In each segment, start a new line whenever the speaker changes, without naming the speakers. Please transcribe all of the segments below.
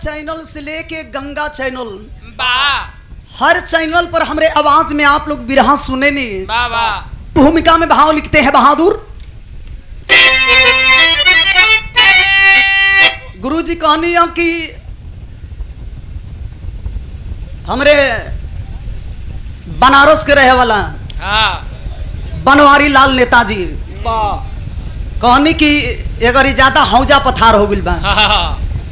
Channel से लेके Ganga channel
बा
हर चैनल पर हमरे आवाज में आप लोग बिरहा सुने नहीं
बा बा
भूमिका में भाव लिखते हैं बहादुर गुरु जी कहनी है कि हमरे बनारस के रहे वाला
हाँ
बनवारी लाल नेताजी कहनी कि अगर ज्यादा हौजा पथार हो गइल बा
हाँ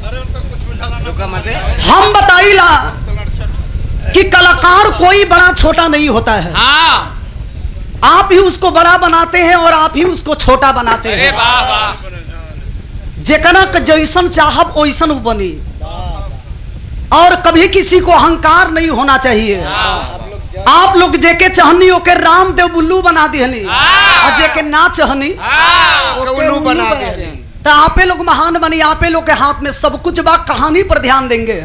हम बताइला कि कलाकार कोई बड़ा छोटा नहीं होता है
हाँ
आप ही उसको बड़ा बनाते हैं और आप ही उसको छोटा बनाते
अरे
हैं
वाह वाह
जेकरा के जैसन चाहब वैसन वो बनी और कभी किसी को अहंकार नहीं होना चाहिए
हाँ
आप लोग जेके चहनी ओके रामदेव बुल्लू बना दिहनी
हाँ।
और जेके ना चहनी
हाँ
कौनू बना दे
तो आपे लोग महान बनी आपे लोग के हाथ में सब कुछ बा कहानी पर ध्यान देंगे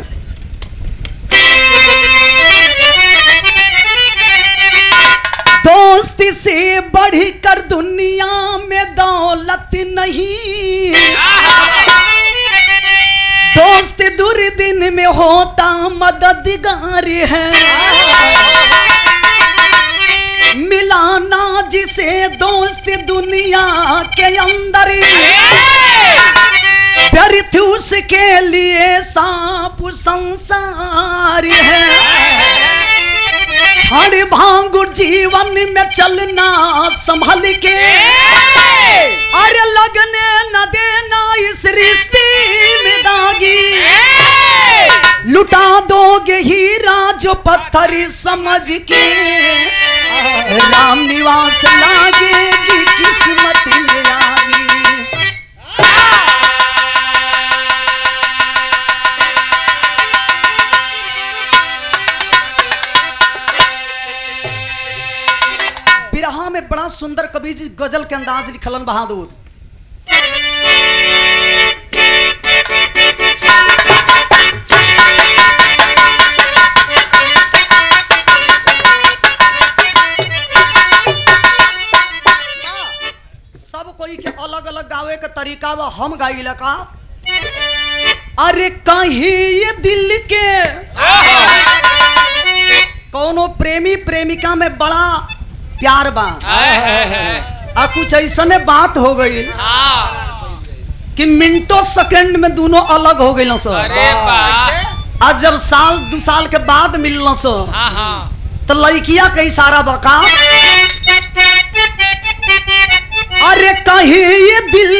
दोस्ती से बढ़कर दुनिया में दौलत नहीं दोस्त दुर्दिन में होता मददगार है मिलाना जिसे दोस्त दुनिया के अंदर व्यर्थ उसके लिए सांप संसार है क्षण भांगुर जीवन में चलना संभल के अरे लगने न देना इस रिश्ते में दागी लुटा दोगे हीरा जो पत्थर समझ के राम निवास लागेगी किस्मत में आगी बिरहा में बड़ा सुंदर कवि जी गजल के अंदाज लिखलन बहादुर सब कोई के अलग अलग गावे के तरीका बा हम गाइला का अरे कहीं ये दिल के कौनो प्रेमी प्रेमिका में बड़ा प्यार बा
है है है
आ कुछ ऐसने बात हो गई
हाँ
कि मिनटों सेकंड में दोनों अलग हो गए सर
अरे वाह
आज जब साल दो साल के बाद मिलना सो
हाँ हाँ
तो लड़किया के इशारा बका अरे कहे ये दिल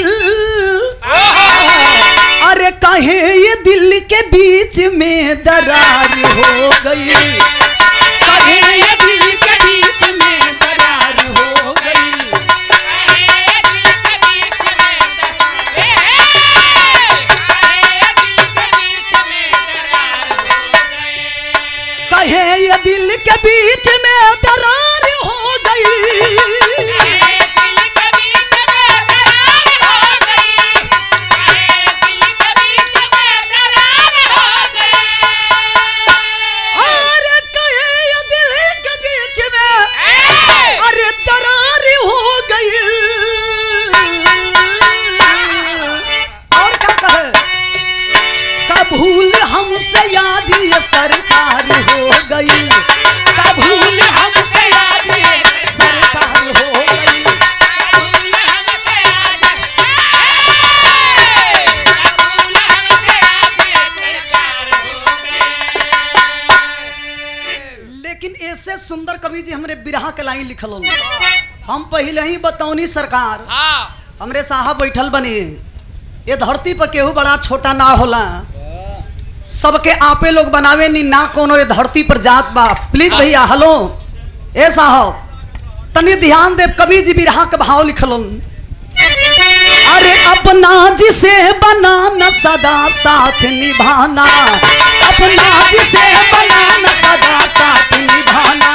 अरे कहे ये दिल के बीच में दरार हो गई कहे ये दिल के बीच में दरार हो गई कहे ये दिल के बीच में दरार हो गई अरे कहे ये दिल के बीच में अरे दरार हो गई और क्या कहे का भूल हमसे आज ये सरकार हो गई का भूल हमसे आज ये सरकार हो गई लेकिन ऐसे सुंदर कवि जी हमरे बिरहा के लाइन लिखल हन। हम पहले ही बतौनी सरकार
हाँ
हमरे साहब बैठल बनी ये धरती पर केहू बड़ा छोटा ना होला सबके आपे लोग बनावे नी ना कोनो ये धरती पर जात बा प्लीज भैया हेलो ए साहब तनी ध्यान दे कवि जी बिरहा के भाव लिखलन अरे अपना जिसे बनाना सदा साथ निभाना अपना जिसे बनाना सदा साथ निभाना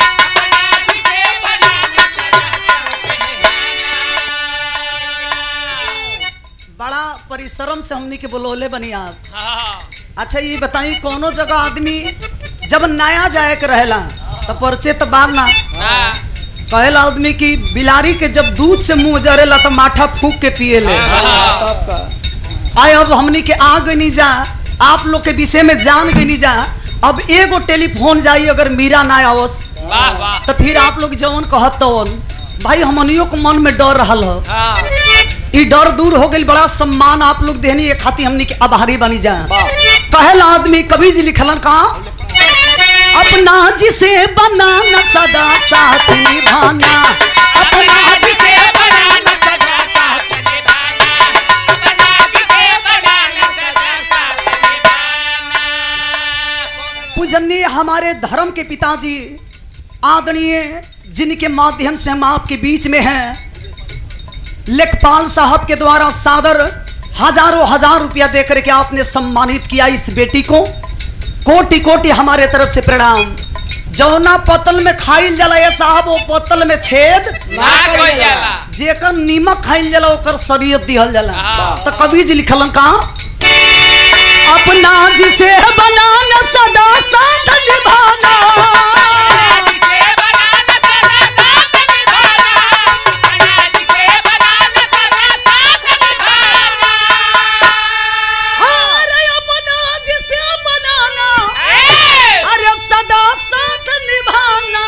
बड़ा परिश्रम से हमनी के बोलोले बनी आप
हाँ
अच्छा ये बताई कोनो जगह आदमी जब नया जाए के रहेला तो परिचय तो बार ना
हाँ
कहेला आदमी की बिलारी के जब दूध से मुंह जरेला तो माठा फूक के पिए ले
तब का
आए अब हमनी के आग नहीं जा आप लोग के विषय में जान गई नहीं जा अब एगो टेलीफोन जाई अगर मीरा ना आवस
वाह वाह
तो फिर आप लोग जवन कहत तवन भाई हमनियों को मन में डर रहल हो
हाँ
ई डर दूर हो गई बड़ा सम्मान आप लोग देनी ये खातिर हमनी के आभारी बनी जा कहल आदमी कभी जी लिखलन का अपना जिसे बनाना सदा साथ निभाना अपना जिसे
बनाना सदा साथ निभाना अपना जिसे बनाना सदा साथ निभाना
पूजनीय हमारे धर्म के पिताजी आदरणीय जिनके माध्यम से हम आपके बीच में हैं लेखपाल साहब के द्वारा सादर हजारों हजार रुपया दे करके आपने सम्मानित किया इस बेटी को कोटि कोटि हमारे तरफ से प्रणाम जौना पतल में खाइल जाला ये साहब वो पतल में छेद
ना कोई जाला
जेकर नीमक खाइल जाला ओकर शरीयत दिहल जाला
हाँ।
तो कवि जी लिखलन का अपना जिसे बनाना सदा साथ निभाना
जिसे बनाना सदा साथ निभाना अपना जिसे बनाना सदा साथ निभाना
अरे अपना जिसे बनाना
ए!
अरे सदा साथ निभाना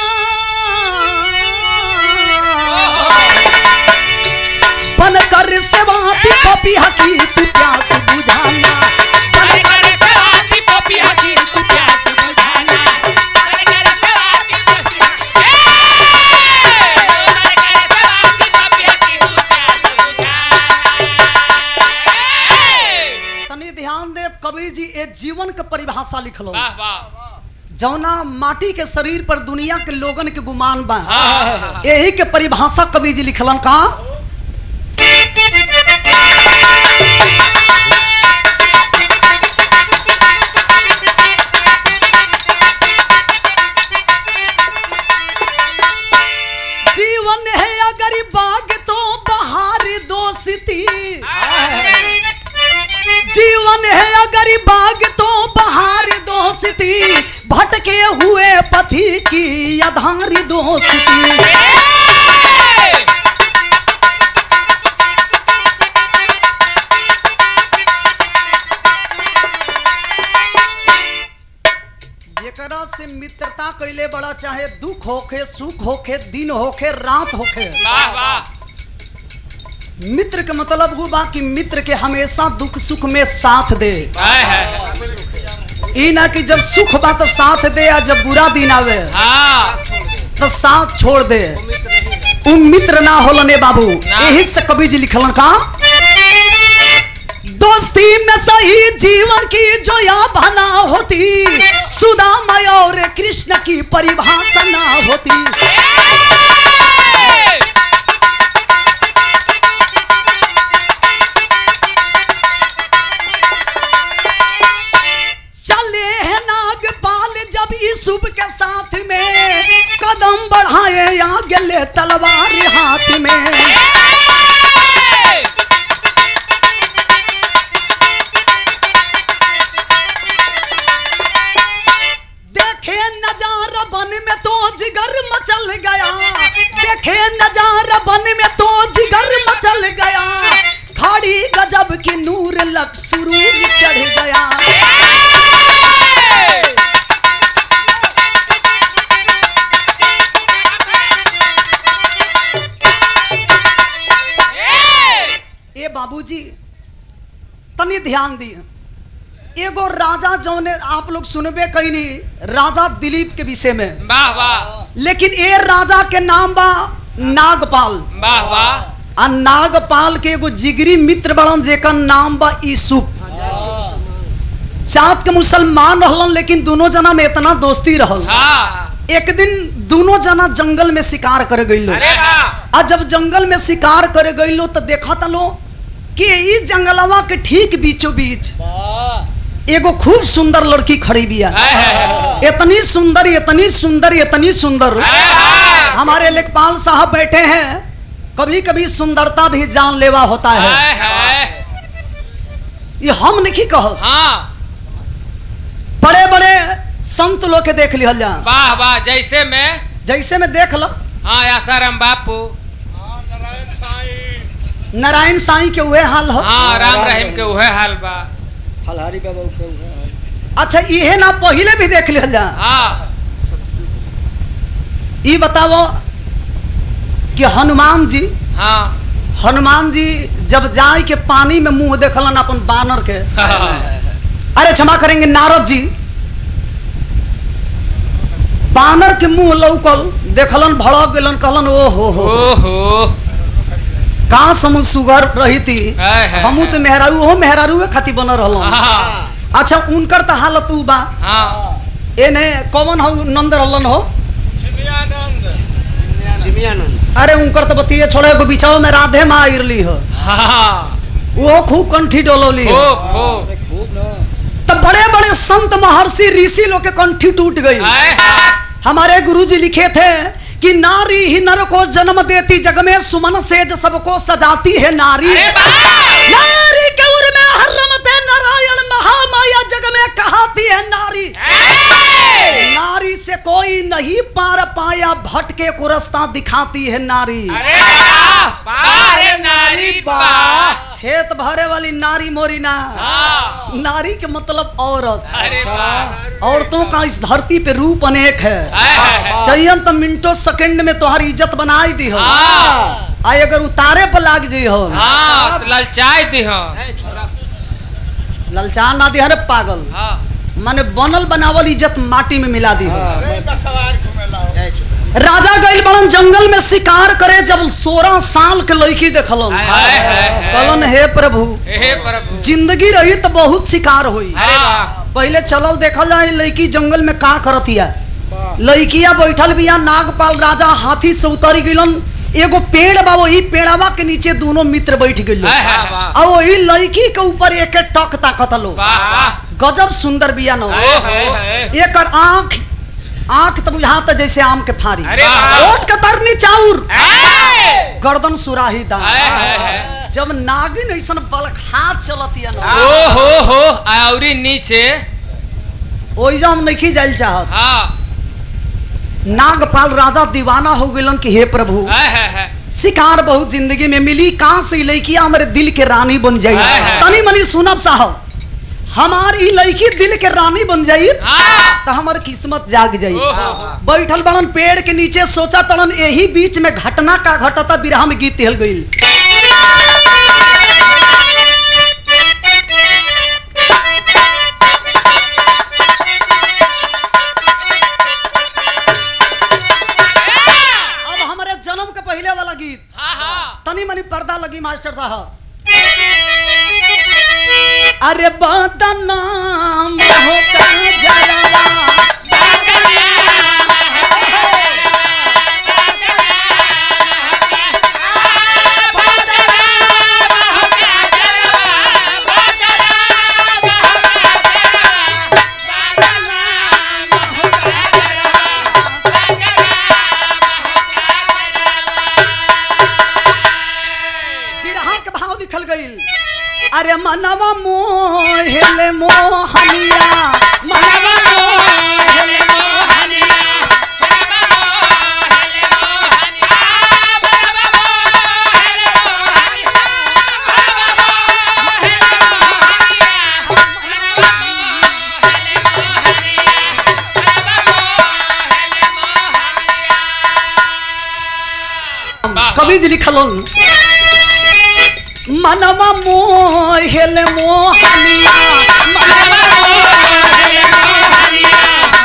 बन कर सेवाती पपी हकी तू प्यास बुझाना
अरे कर सवाती पपी हकी तू प्यास बुझाना अरे कर सवाती पपी ए! अरे कर सवाती पपी हकी तू प्यास बुझाना ए!
तनी ध्यान दे कवि जी ए जीवन के परिभाषा लिखलो
वाह वाह
जौना माटी के शरीर पर दुनिया के लोगन के गुमान बा
हाँ
यही के परिभाषा कवि जी लिखलन का जीवन है अगर बाग तो बहार दोस्ती जीवन है अगर बाग तो बहार दोस्ती भटके हुए पथी की अधारी दोस्ती जेकरा से मित्रता कैले बड़ा चाहे दुख होखे सुख होखे दिन होखे रात होखे
वाह वाह
मित्र के मतलब वो बा कि मित्र के हमेशा दुख सुख में साथ दे
हाय हाय
ई ना कि जब सुख बा तो साथ दे या जब बुरा दिन आवे
हाँ
तो साथ छोड़ दे उ मित्र ना होलने बाबू यही से कवि जी लिखलन का दोस्ती में सही जीवन की जो या बना होती सुदामा और कृष्ण की परिभाषा ना होती चले हैं नागपाल जब यूसुफ के साथ में कदम बढ़ाए आगे ले तलवार हाथ में देखे नजारा बन में तो जिगर मचल गया देखे नजारा बन में तो जिगर मचल गया खाड़ी गजब की नूर लग सुरूर चढ़ गया ए बाबूजी तनी ध्यान दिए एगो राजा जौने आप लोग सुनबे कहीं नहीं राजा दिलीप के विषय में
वाह वाह
लेकिन ए राजा के नाम बा नागपाल
वाह वाह
आ नागपाल के एगो जिगरी मित्र बड़न जेकर नाम बा यूसुफ जात के मुसलमान रहलन लेकिन दोनों जना में इतना दोस्ती रहल
हाँ
एक दिन दोनों जना जंगल में शिकार कर गईलो
अरे वाह
आ जब जंगल में शिकार कर गईलो तो देखा तलो कि ई जंगलवा के ठीक बीचों बीच एगो खूब सुंदर लड़की खड़ी बिया
हाय हाय
इतनी सुंदर इतनी सुंदर इतनी सुंदर
हाय हाय
हमारे लेखपाल साहब बैठे हैं कभी कभी सुंदरता भी जानलेवा होता है
हाय हाय
ये हम नहीं कहो
हाँ
बड़े बड़े संत लोग के देख लिहल जा
वाह वाह जैसे मैं
जैसे में देख लो
हाँ आसाराम बापू
नारायण साईं के हुए हाल हो
हाँ राम रहीम के उहे हाल बा
फलहारी बाबा के उहे।
अच्छा इहे ना पहिले भी देख लिहल जा
हाँ
ई बताओ कि हनुमान जी
हाँ
हनुमान जी जब जाए के पानी में मुंह देखलन अपन बानर के अरे क्षमा करेंगे नारद जी बानर के मुंह लौकल देखलन भड़क गेलन कहलन ओ हो हो
ओहो
कहाँ समूह सुगर रही थी
है, है,
हमू तो मेहरारू हो मेहरारू खाती बनल रहलन
हाँ
अच्छा उनकर तो हालत उ बा
हाँ
एने कौन हो नंद रहलन हो
चिमियानंद
अरे उनकर तो बतिये छोड़े एगो बिचाव में राधे माँ आइरली हो
हाँ
वो खूब कंठी डोलौली हो
खूब खूब
अरे खूब ना
तो बड़े बड़े संत महर्षि ऋषि लोग के कंठी टूट गई
है, है।
हमारे गुरुजी लिखे थे कि नारी ही नर को जन्म देती जग में सुमन से जो सबको सजाती है नारी
अरे वाह!
नारी के उर में हर रमते नारायण महामाया जग में कहाती है नारी
है।
नारी से कोई नहीं पार पाया भटके को रास्ता दिखाती है नारी
अरे वाह! वाह रे नारी वाह
खेत भरे वाली नारी मोरी ना
हाँ
नारी के मतलब औरत
अरे वाह
औरतों का इस धरती पे रूप अनेक है
है, है, है।
चाहिए तो मिनटों सेकंड में तुम्हारी इज्जत बनाई दी हो
हाँ
आ अगर उतारे पर लाग जी हो
हाँ तो ललचाई दी हाँ
ललचान ना दी अरे पागल
हाँ
माने बनल बनावल इज्जत माटी में मिला दी हो
जय चुप
राजा गइल बड़न जंगल में शिकार करे जब सोलह साल के लड़की देखलन
हाय, हाय, हाय।
कहलन हे प्रभु
हे प्रभु
जिंदगी रही तो बहुत शिकार हुई
अरे वाह
पहले चलल देखल जाए लड़की जंगल में का करत हिया
वाह
लड़किया बैठल बिया नागपाल राजा हाथी से उतरी गइलन एगो पेड़ बा वही पेड़वा के नीचे दोनों मित्र बैठ गइल
हाय, हाय, वाह।
और वही लड़की के ऊपर एक एक टक ताकत लो
वाह
गजब सुंदर बिया न
हाय, हाय, हाय।
एकर आंख आंख तो बुझाता जैसे आम के फारी
अरे वाह।
ओट कतरनी चाउर
है।
गर्दन सुराही दान
हाय, हाय, हाय।
जब नागिन ऐसन बलखा चलतिया न
ओ हो हो आउरी नीचे
ओइजा हम नहीं जाइल चाहत
हाँ
नागपाल राजा दीवाना हो गइलन कि हे प्रभु
है, है, है।
शिकार बहुत जिंदगी में मिली कहाँ से ई लड़किया हमारे दिल के रानी बन जाई
है, है।
तनी मनी सुनब साहब हमार ई लड़की दिल के रानी बन जाई
हाँ
तो हमार किस्मत जाग जाई
ओहो।
बैठल बड़न पेड़ के नीचे सोचा तड़न यही बीच में घटना का घटता बिरहा में गीत हिल गई अब हमारे जन्म के पहले वाला गीत
हाँ हाँ
तनी मनी पर्दा लगी मास्टर साहब अरे बदनाम हो का जरवा बिरहा के भाव लिखल गईल अरे मनवा मोहले मोहनिया मनवा मोहले मोहनिया कवि जी लिखलन मनवा मोहले मोहनिया मनवा मोहले मोहनिया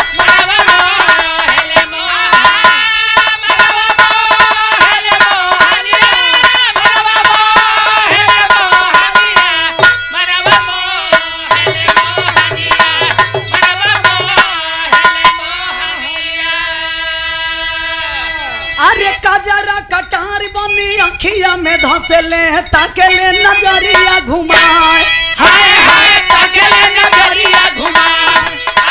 अरे कजरा कटार बनी अखिया में धसले ताके ले नजरिया घुमाए हाय हाय ताके ले नजरिया घुमाए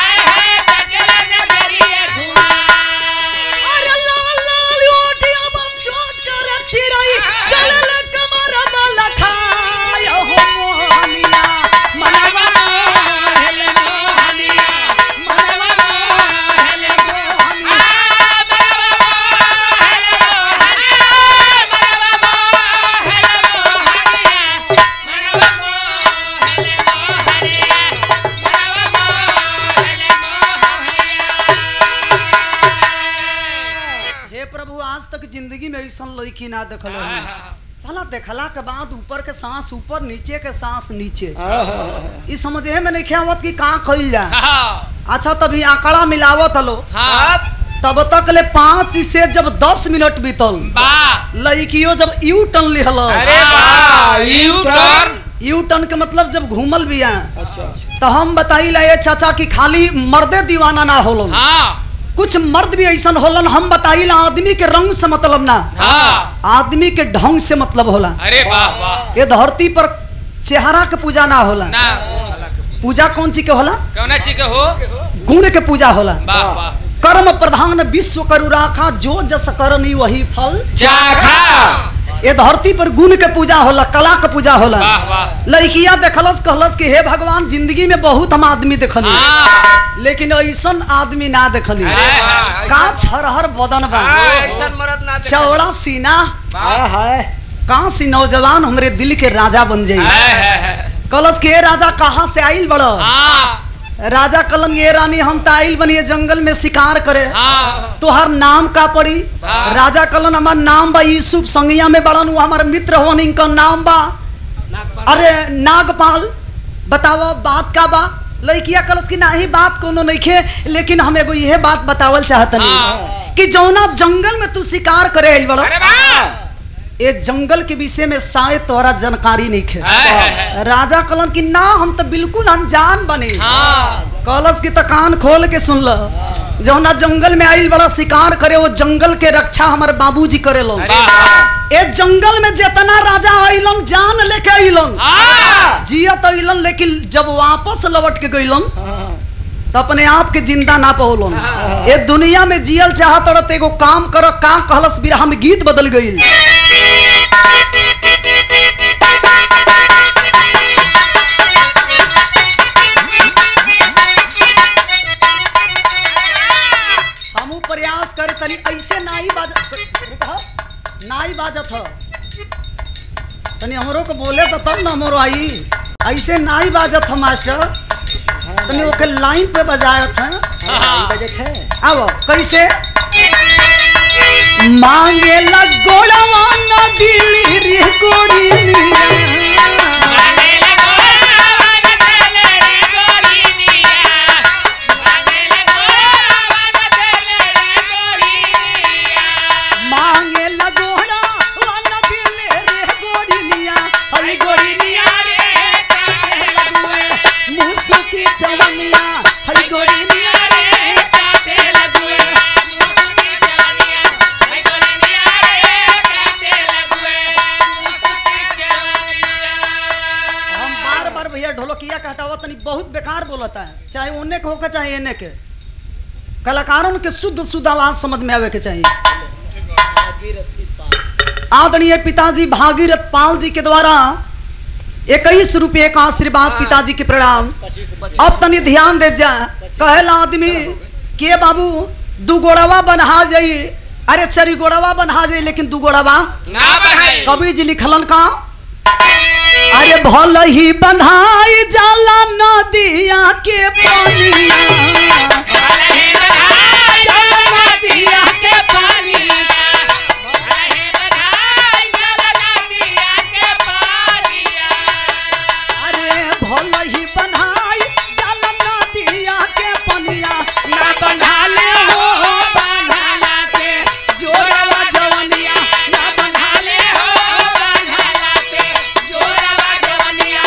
अरे लाल लाल ओटिया बम छोट कर चिरई चलल कमर बल खाय हो मोहनिया मनवा मोहले मोहनिया मनवा मोहले मोहनिया
Hey!
जिंदगी में ऐसा लड़की ना देखल साला देखला के बाद ऊपर के सांस ऊपर नीचे के सांस नीचे ई समझे में नहीं आवत कि कहाँ कइल जा अच्छा तभी आंकड़ा मिलावत हलो तब तक ले पाँच से जब दस मिनट बीतल लड़कियों जब यू टर्न लिहल
अरे वाह यू टर्न
यू टर्न के मतलब जब घूमल बिया
अच्छा अच्छा
तो हम बताइला ये चाचा कि खाली मर्दे दीवाना ना होलन
हाँ
कुछ मर्द भी ऐसा होलन हम बताइला आदमी के रंग से मतलब ना
हाँ
आदमी के ढंग से मतलब होला
अरे वाह वाह
ये धरती पर चेहरा के पूजा ना होला
ना
पूजा कौन चीज के होला
कौना चीज के हो
गुण के पूजा होला
वाह वाह
कर्म प्रधान विश्व करु राखा जो जस करनी वही फल
जाखा
ये धरती पर गुण के पूजा होला कला के पूजा होला
वाह वाह
लड़किया देखलस कहलस कि हे भगवान जिंदगी में बहुत हम आदमी देखनी
हाँ
लेकिन ऐसन आदमी ना देखनी
अरे वाह
का छरहर बदन बा
ऐसा मरद ना
चौड़ा सीना
हाय हाय
कहाँ सी नौजवान हमरे दिल के राजा बन जाई
है, है, है।
कलश के "ए राजा कहाँ से आइल बड़
हाँ
राजा कलन ये रानी हम तो आइल बनिए जंगल में शिकार करे
हाँ
तोहर नाम का पड़ी
हाँ।
राजा कलन हमार नाम बा यूसुफ संगिया में बड़न वो हमार मित्र होन इनका नाम बा अरे नागपाल बताओ बात का बा लड़किया कलस की नाही बात कोनो नहीं खे लेकिन हम एगो यह बात बतावल चाहतनी
हाँ।
कि जौना जंगल में तू शिकार करे आइल बड़ा
अरे वाह
ये जंगल के विषय में शायद तोहरा जानकारी नहीं खे
है, है, है।
राजा कलन की ना हम तो बिल्कुल अनजान बने
हाँ
कलश की तो कान खोल के सुन ल जौना जंगल में आइल बड़ा शिकार करे वो जंगल के रक्षा हमारे बाबूजी करे लो
अरे वाह
ए जंगल में जितना राजा आइलन जान लेके आइलन
हाँ
जियत अइलन लेकिन जब वापस लौट के गइलन तो अपने आप के जिंदा ना पहुलन ए दुनिया में जियल चाहत रह तो एगो काम कर का कहलस बिरहा में गीत बदल गइल हमू प्रयास करे तनी ऐसे नाई बाज रुकह, नाई बाजत ह तनी हमरो को बोले तो तब ना हमरो आई ऐसे नाई बाजत ह मास्टर तनी ओके लाइन पे बजायत है
हाँ।
बजट है
आओ कैसे मांगे लगोड़वा न दिली रे गोड़ी मांगे लगोड़ा न दिली रे गोड़िया हरी गोड़िया मुसुकी चवनिया हरी गोड़िया हम बार बार भैया ढोलकिया का हटावा तनी बहुत बेकार बोलता है चाहे ओने के होकर चाहे एने के कलाकारों के शुद्ध शुद्ध आवाज समझ में आवे के चाहिए आदरणीय पिताजी भागीरथ पाल जी के द्वारा इक्कीस रुपये का आशीर्वाद पिताजी के प्रणाम अब तनी ध्यान दे जा कहला आदमी के बाबू दू गोड़वा बनहा जाई अरे चरी गोड़वा बनहा जाई लेकिन दू गोड़वा
ना बढ़ाई
कबीर जी लिखलन का अरे भल ही बंधाई जाला नदिया के पानिया अरे भल ही बंधाई जाला नदिया के पानिया ना बंधाले हो बंधाला से जोरवा जवनिया ना बंधाले हो बंधाला से जोरवा जवनिया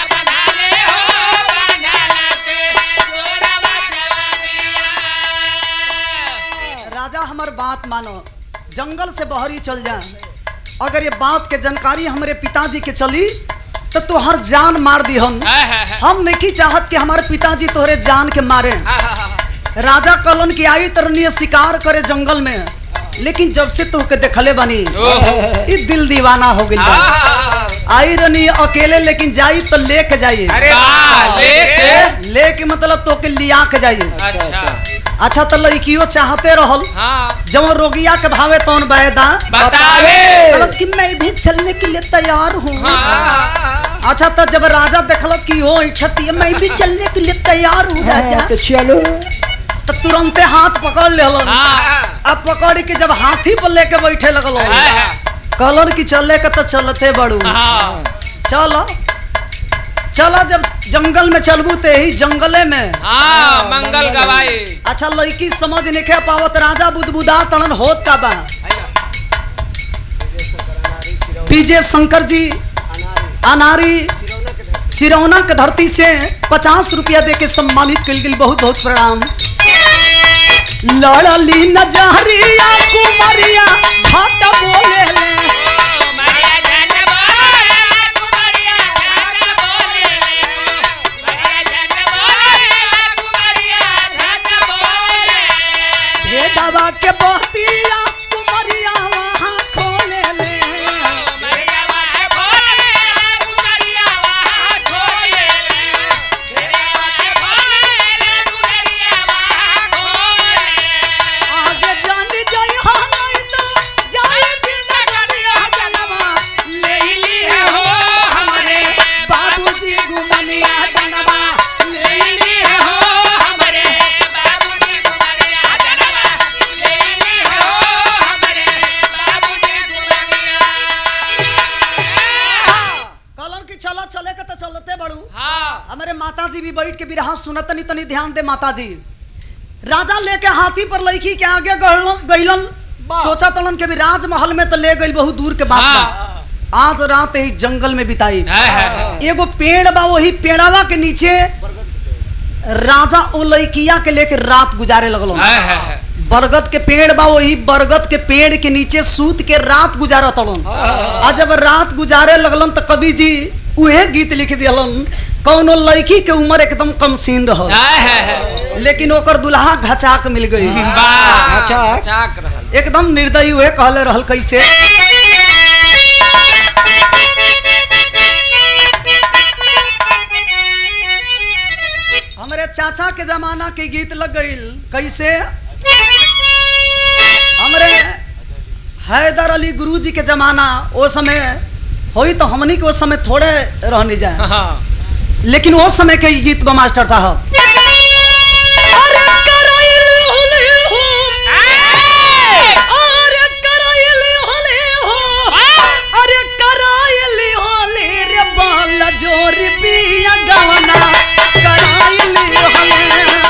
राजा हमार बात मानो जंगल से बहरी चल जा अगर ये बात के जानकारी हमारे पिताजी के चली तो तोहर जान मार दी हम हम नहीं चाहत कि हमारे पिताजी तोहरे जान के मारे राजा कलन की आई तरनीय शिकार करे जंगल में लेकिन जब से तोहके देखले बनी ई दिल दीवाना हो गई आई रनी अकेले लेकिन जाई तो लेके जाइए
अरे वाह लेके
लेके मतलब तोके लिया के जाइए
अच्छा
अच्छा तो लड़कियों चाहते रहल
हाँ
जब रोगिया के भावे तौन बैदा
बतावे
कहलस कि मैं भी चलने के लिए तैयार हूँ
हाँ
अच्छा तो जब राजा देखलस कि हो इच्छती है मैं भी चलने के लिए तैयार हूँ राजा
तो चलो
तो तुरंते हाथ पकड़ ले
हाँ
अब पकड़ के जब हाथी पर लेके बैठे लगल
हाँ, हाँ।
कहलन कि चले के तो चलते बड़ू
हाँ
चलो चलो जब जंगल में चलबू ते ही जंगले में
हाँ मंगल गवाई
अच्छा लड़की समझ नहीं पावत राजा बुदबुदा तड़न होत का बा पीजे शंकर जी अनारी चिरौना के धरती से पचास रुपया दे के सम्मानित कल गई बहुत बहुत प्रणाम लड़ली नजरिया कुमरिया झट बोले ले भेदवा के बहतिया कुमरिया वहाँ खोले ले आगे जान जाई हा नहीं तो जाए जिंदगिया जनवा ले ली है हो हमरे बाबूजी गुमनिया जनवा ले ली है हो हमरे कहलन कि चलो चले के तो चलते बड़ू हमारे माता जी भी बैठ के बिरहा सुनत तनी तनी ध्यान दे माता जी राजा लेके हाथी पर लड़की के आगे गइलन गइलन सोचा तलन के भी राजमहल में तो ले गइल बहुत दूर के बात बा। आज रात ही जंगल में बिताई एगो पेड़ बा वही पेड़ावा के नीचे राजा ओ लड़किया के लेके रात गुजारे लगलो बरगद के पेड़ बा वही बरगद के पेड़ के नीचे सूत के रात गुजारा तलन आ जब रात गुजारे लगलन तो कवि जी उहे गीत लिख दिलन कौनो लड़की के उम्र एकदम कम सीन रह लेकिन ओकर दुल्हा घचाक मिल गई
अच्छा चाक रहल
एकदम निर्दयी हुए कहले रहल कैसे हमरे चाचा के जमाना के गीत लग गईल कैसे हमरे हैदर अली गुरु जी के जमाना ओ समय होई तो हमनी के उस समय थोड़े रहने जाए लेकिन उस समय के ई गीत बा मास्टर साहब अरे करैल होले हो अरे करैल होले हो अरे करैल होले रे बाल जोर पिया गवना करैल होले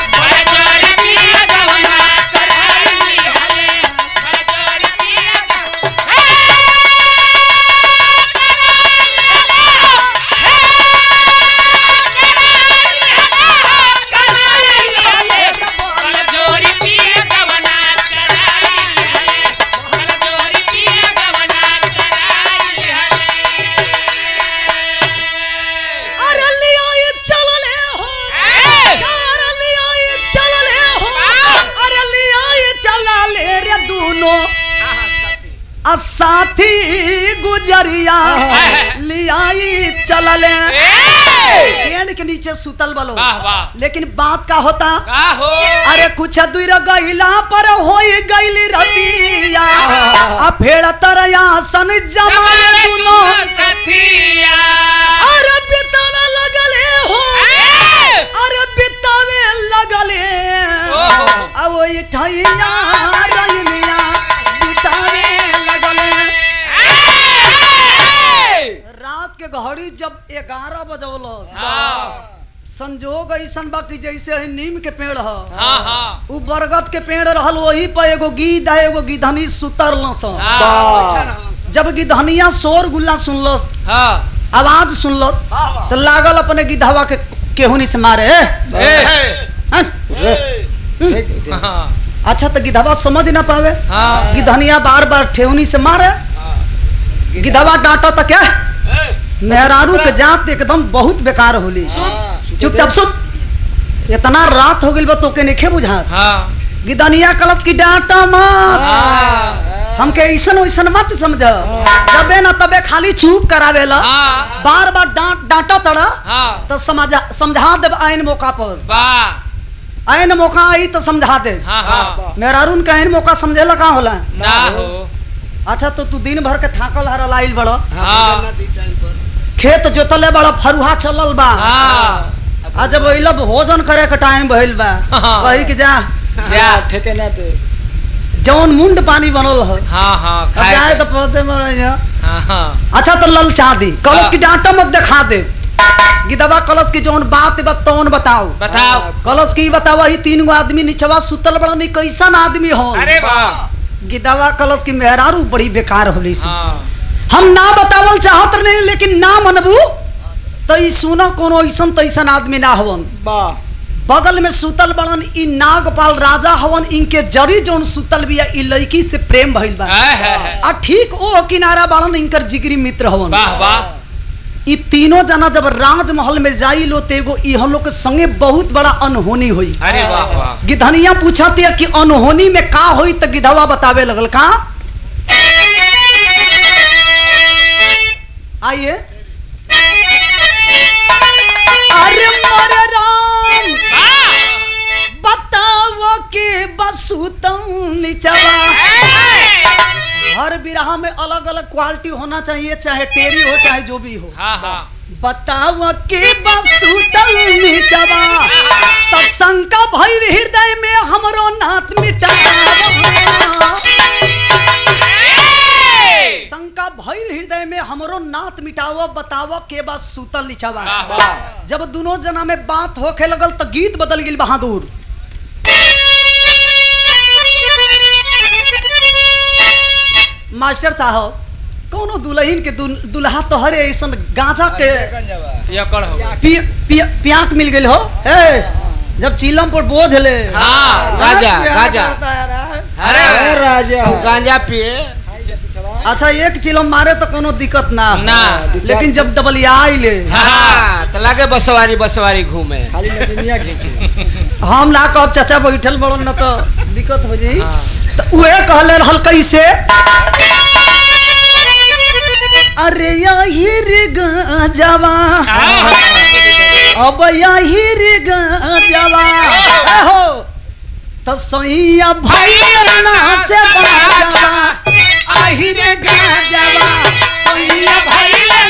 अरे लियाई चलले हो अरे लियाई चलले हो अरे लियाई चलले रे दोनों आ साथी गुजरिया लियाई चलले पेड़ के नीचे सुतल बलो
वाह, वाह।
लेकिन बात का होता
का हो
अरे कुछ दूर गईला पर होई गईली रतिया आ फेड़ तरया सन जमाने दुनो
सथिया
अरे बितावे लगले हो अरे बितावे लगले
ओहो।
अब वही ठैया रजनिया बितावे लगले रात के घड़ी जब ग्यारह बजौलो संजोग ऐसन बा कि जैसे है नीम के पेड़ ह
हाँ हाँ
उ बरगद के पेड़ रहल वही पर एगो गीद आ एगो गिधनी सुतरल
हाँ
जब गिधनिया शोर गुल्ला सुनलस
हाँ
आवाज सुनलस तो लागल अपने गिधवा के केहुनी से मारे "ए, हं?
ठीक ठीक
हाँ
अच्छा तो गिधवा समझ ना पावे
हाँ
गिधनिया बार बार ठेहुनी से मारे गिधवा डांटा तो क्या मेहरारू के जात एकदम बहुत बेकार होली चुपचाप सुत इतना रात हो गई बा तोके नहीं बुझात
हाँ
गिदनिया कलश की डांटा मत
हाँ
हमके ऐसन वैसन मत समझ जबे ना तबे खाली चुप करावेला
हाँ
बार बार डांट डांटा तड़ा
हाँ
तो समझा समझा दे आइन मौका पर
वाह
आइन मौका आई तो समझा दे
हाँ हाँ
मेहरारून का आइन मौका समझेला कहाँ होला
ना हो
अच्छा तो तू दिन भर के थाकल हरल आइल बड़
हाँ
खेत जोतले बड़ा फरुहा चलल बा
हाँ
आ जब अइला भोजन करे के टाइम भइल बा
हाँ।
कही कि जा
जा
ठेके ना दे
जौन मुंड पानी बनल हो
हाँ हाँ
अब
खाए
जाए
के।
तो पौधे मर
हाँ हाँ
अच्छा तो ललचा दी कलश
हाँ।
की डांटा मत दिखा दे गिदवा कलश की जौन बात बा तौन बताओ
बताओ
कलश की बतावा ही तीन गो आदमी नीचवा सुतल बड़ा नहीं कैसन आदमी हो
अरे वाह
गिदवा कलश की मेहरारू बड़ी बेकार होली सी
हाँ
हम ना बतावल चाहत नहीं लेकिन ना मनबू तो ई सुनो कोनो ऐसन तैसन आदमी ना हवन
वाह
बगल में सुतल बड़न ई नागपाल राजा हवन इनके जड़ी जौन सुतल बिया ई लड़की से प्रेम भइल बा
है है है
आ ठीक ओ किनारा बड़न इनकर जिगरी मित्र हवन
वाह वाह
ई तीनों जना जब राजमहल में जाई लो तेगो ई हम लोग के संगे बहुत बड़ा अनहोनी हुई
अरे वाह वाह
गिधनिया पूछत है कि अनहोनी में का होई त गिधवा बतावे लगल का आइए अरे मोर राम बताओ के बसुतम निचवा हर बिरहा में अलग अलग क्वालिटी होना चाहिए चाहे टेरी हो चाहे जो भी हो
हाँ हाँ
बताव के बसुतल नीचवा त शंका भइल हृदय में हमरो नाथ मिटा शंका भइल हृदय में हमरो नाथ मिटाव बताव के बस सुतल नीचवा
वाह वाह
जब दोनों जना में बात होखे लगल त गीत बदल गेल बहादुर मास्टर साहब कोनो दुल्हन के दुल- दुल्हा तो हरे ऐसन गांजा के
यकड़ हो गया।
पि, पि, पियाक मिल गई हो हे जब चिलम पर बोझ ले
हाँ,
गांजा,
पिया
गांजा।
करता है रे।
अरे
अरे राजा
गांजा पिए
अच्छा एक चिलम मारे तो कोनो दिक्कत ना हो।
ना
लेकिन जब डबल आई ले
हाँ
तो लगे बसवारी बसवारी घूमे खाली नदिया खींचे
हम ना कहब चाचा बैठल बड़ो न तो दिक्कत हो जाई
हाँ।
तो उहे कहले रहल कैसे अरे यही रे गांजावा अब यही रे गांजावा हो तो सैया भैया से बाजावा आही रे गांजावा सैया भैया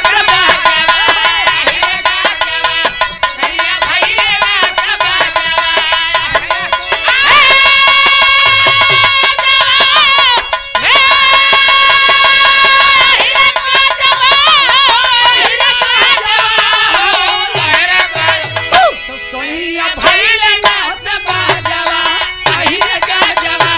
तो सैया भैया से बाजावा आही रे गांजावा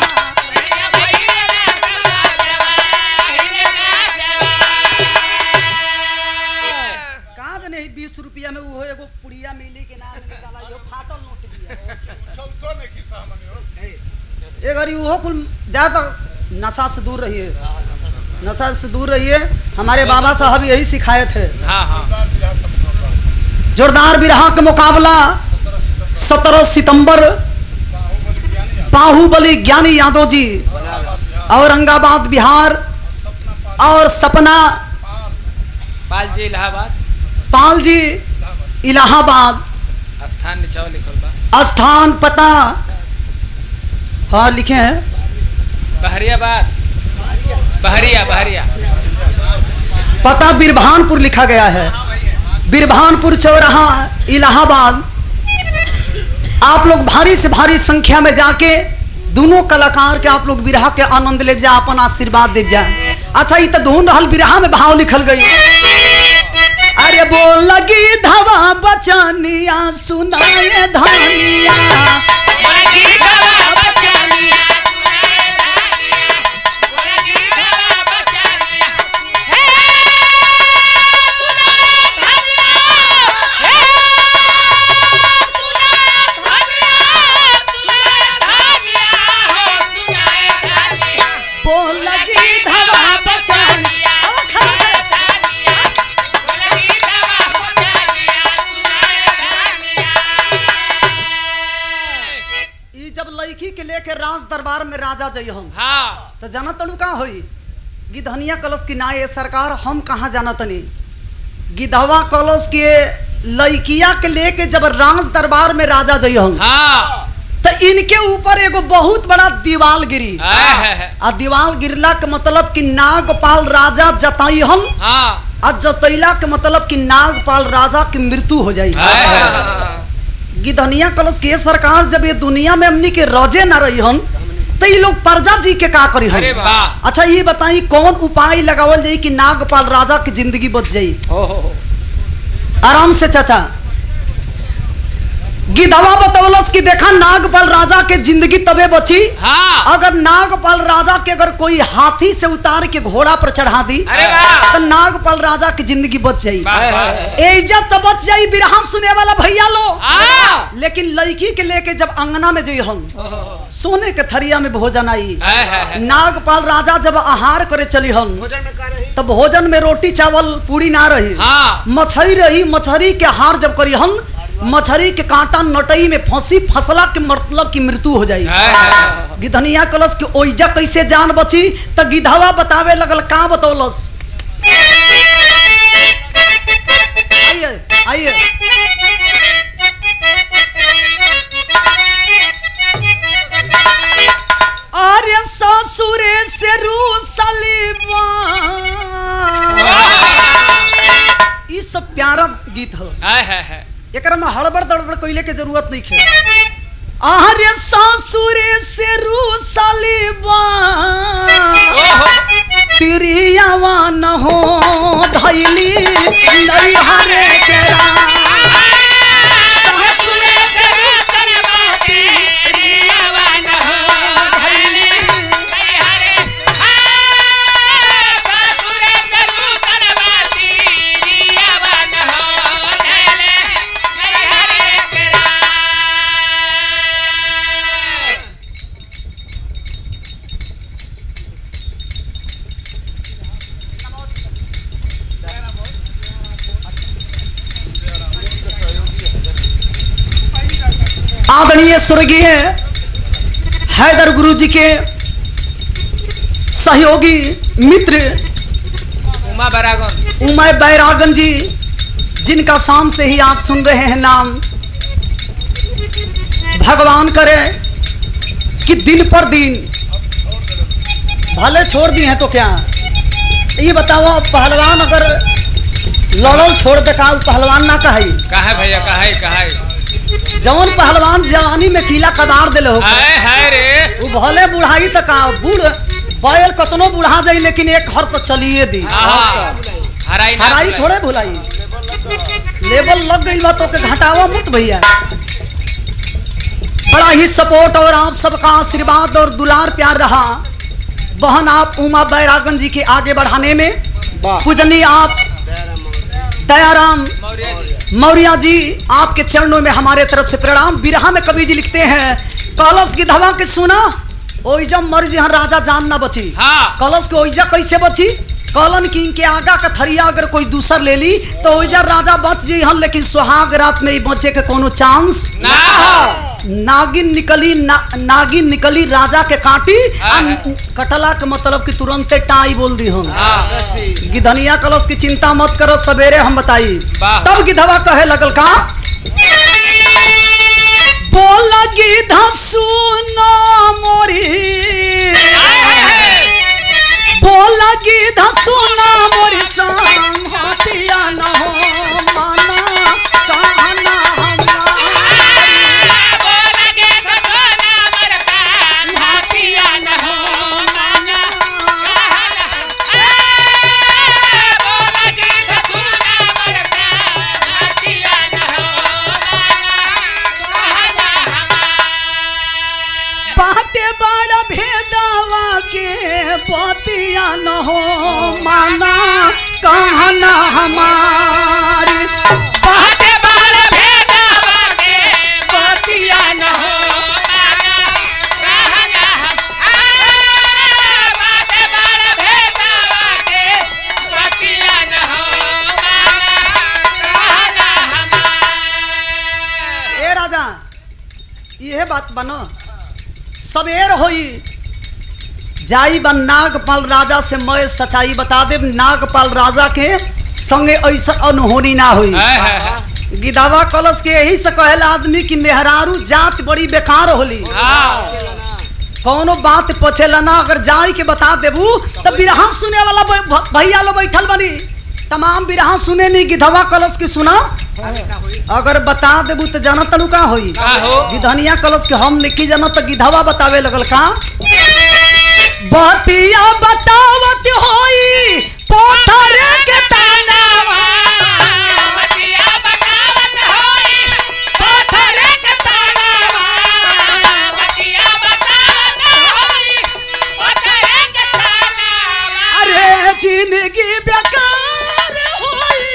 कहाँ जने बीस रुपया में वो एगो पुड़िया मिली के नाम निकाला यो फाटल नोट दिया ए घड़ी वो कुल ज्यादा नशा से दूर रहिए नशा से दूर रहिए हमारे बाबा साहब यही सिखाए थे
हाँ हाँ
जोरदार बिरहा का मुकाबला सत्रह सितंबर बाहुबली ज्ञानी यादव जी औरंगाबाद बिहार और सपना
पाल जी इलाहाबाद
पाल जी इलाहाबाद
स्थान निचवा लिखल बा
स्थान पता हाँ लिखे हैं
बहरियाबाद बहरिया बहरिया
पता बिरभानपुर लिखा गया है बिरभानपुर चौराहा इलाहाबाद आप लोग भारी से भारी संख्या में जाके दोनों कलाकार के आप लोग बिरहा के आनंद ले जा अपन आशीर्वाद दे जा अच्छा ये तो धुन रहल बिरहा में भाव लिखल गई अरे बोल लगी धवा बचनिया सुनाए धानिया बोल लगी धवा बचनिया ई जब लड़की के लेके राज दरबार में राजा जई हम
हाँ
तो जाना तड़ू का होई गिधनिया कलश की ना ये सरकार हम कहाँ जाना तनी गिधवा कलश के लड़किया के लेके जब राज दरबार में राजा जई हम
हाँ
तो इनके ऊपर एगो बहुत बड़ा दीवाल गिरी
है, है, है।
आ दीवाल गिरला के मतलब कि नागपाल राजा जताई हम
हाँ
आ जतैला के मतलब कि नागपाल राजा की मृत्यु हो जाई
है, है, है।
गिधनिया कलश के सरकार जब ये दुनिया में हमनी के रजे ना रही हन तो ये लोग प्रजा जी के का करी
अरे
हन
वाह
अच्छा ये बताई कौन उपाय लगावल जाई कि नागपाल राजा की जिंदगी बच जाई आराम से चाचा गिधवा बतौलस कि देखा नागपाल राजा के जिंदगी तबे बची
हाँ
अगर नागपाल राजा के अगर कोई हाथी से उतार के घोड़ा पर चढ़ा दी
अरे वाह
तो नागपाल राजा की जिंदगी बच जाई
वाह वाह
इज्जत तो बच जाई बिरहा सुने वाला भैया लो
हाँ
लेकिन लड़की के लेके जब अंगना में जई हम सोने के थरिया में भोजन आई
है, है, है।
नागपाल राजा जब आहार करे चली हम
भोजन में का रही
तब भोजन में रोटी चावल पूरी ना रही
हाँ
मछली रही मछली के हार जब करी हम मछली के कांटा नटई में फंसी फसला के मतलब की मृत्यु हो जाई
है, है, है।
गिधनिया कलश के ओइजा कैसे जान बची त गिधवा बतावे लगल का बतौलस आइए आइए अरे ससुरे से रूसली ई सब प्यारा गीत हो
है, है, है।
एकरा में हड़बड़ दड़बड़ कइले के जरूरत नहीं है अरे ससुरे से रूसली
ओहो
तिरियावा न हो धैली नैहरे के
ससुरे से रूसल बाती, रियावन हो धैली। नैहरे, हाँ, ससुरे से रूसल बाती, रियावन हो धैले, नैहरे केरा।
आदरणीय स्वर्गीय हैदर गुरु जी के सहयोगी मित्र
उमा बरागन
उमय बैरागन जी जिनका शाम से ही आप सुन रहे हैं नाम भगवान करे कि दिन पर दिन भले छोड़ दिए हैं तो क्या ये बताओ पहलवान अगर लड़ल छोड़ दे का उ पहलवान ना कही
कहा भैया कहा कहा
जौन पहलवान जवानी में कीला कदार दिले हो
हाय हाय रे
वो भले बुढ़ाई तक आ बूढ़ बैल कतनो बुढ़ा जाई लेकिन एक हर तो चलिए दी
आहा हराई ना
हराई
भुलाई।
थोड़े भुलाई लेवल लग गई बा तो के घटावा मत भैया बड़ा ही सपोर्ट और आप सबका आशीर्वाद और दुलार प्यार रहा बहन आप उमा बैरागन जी के आगे बढ़ाने में पूजनी आप दयाराम
मौर्य जी
मौर्य जी आपके चरणों में हमारे तरफ से प्रणाम बिरहा में कवि जी लिखते हैं कलश की धवा के सुना ओइजा मर जी राजा जान ना बची
हाँ
कलश के ओइजा कैसे बची कलन की इनके आगा का थरिया अगर कोई दूसर ले ली तो ओइजा राजा बच जी हन लेकिन सुहाग रात में ही बचे के कोनो चांस
ना
नागिन निकली ना, नागिन निकली राजा के काटी आ
हाँ।
कटला के मतलब कि तुरंते टाई बोल दी हम
हाँ
गिधनिया कलश की चिंता मत करो सवेरे हम बताई
वाह।
तब गिधवा कहे लगल का बोल गिधा सुनो मोरी बोल गिधा सुनो मोरी संग हतिया न हो माना कहना हमारी बाटे बड़ा भेदवा के पतिया न हो माना कहना हमारी बाटे पतिया न हो ए राजा यह बात बनो सवेर होई जाई बन नागपाल राजा से मैं सच्चाई बता दे नागपाल राजा के संगे ऐसा अनहोनी ना हुई गिदावा कलश के यही से कहेला आदमी की मेहरारू जात बड़ी बेकार होली कौनो बात पछेला ना अगर जाई के बता देबू तो बिरहा सुने वाला भ- भ- भैया लो बैठल बनी तमाम बिरहा सुने नहीं गिधवा कलश की सुना अगर बता देबू तो जाना तलू का होई
का हो?
गिधनिया कलश के हम लिखी जाना तो गिधवा बतावे लगल का बतिया बतावत होई पोथर के तानावा
बतिया बतावत होई पत्थर के तालाबा बतिया बतावत होई पत्थर के तालाबा
अरे जिंदगी बेकार होई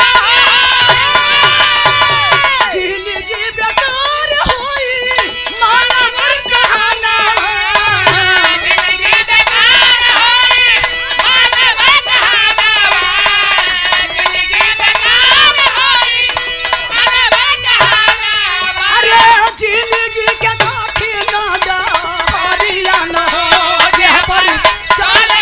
जिंदगी बेकार होई मानव कहानावा
जिंदगी बेकार होई मानव कहानावा जिंदगी बेकार होई मानव कहानावा
अरे जिंदगी के काठी ना जा हरिया न हो जे पर चले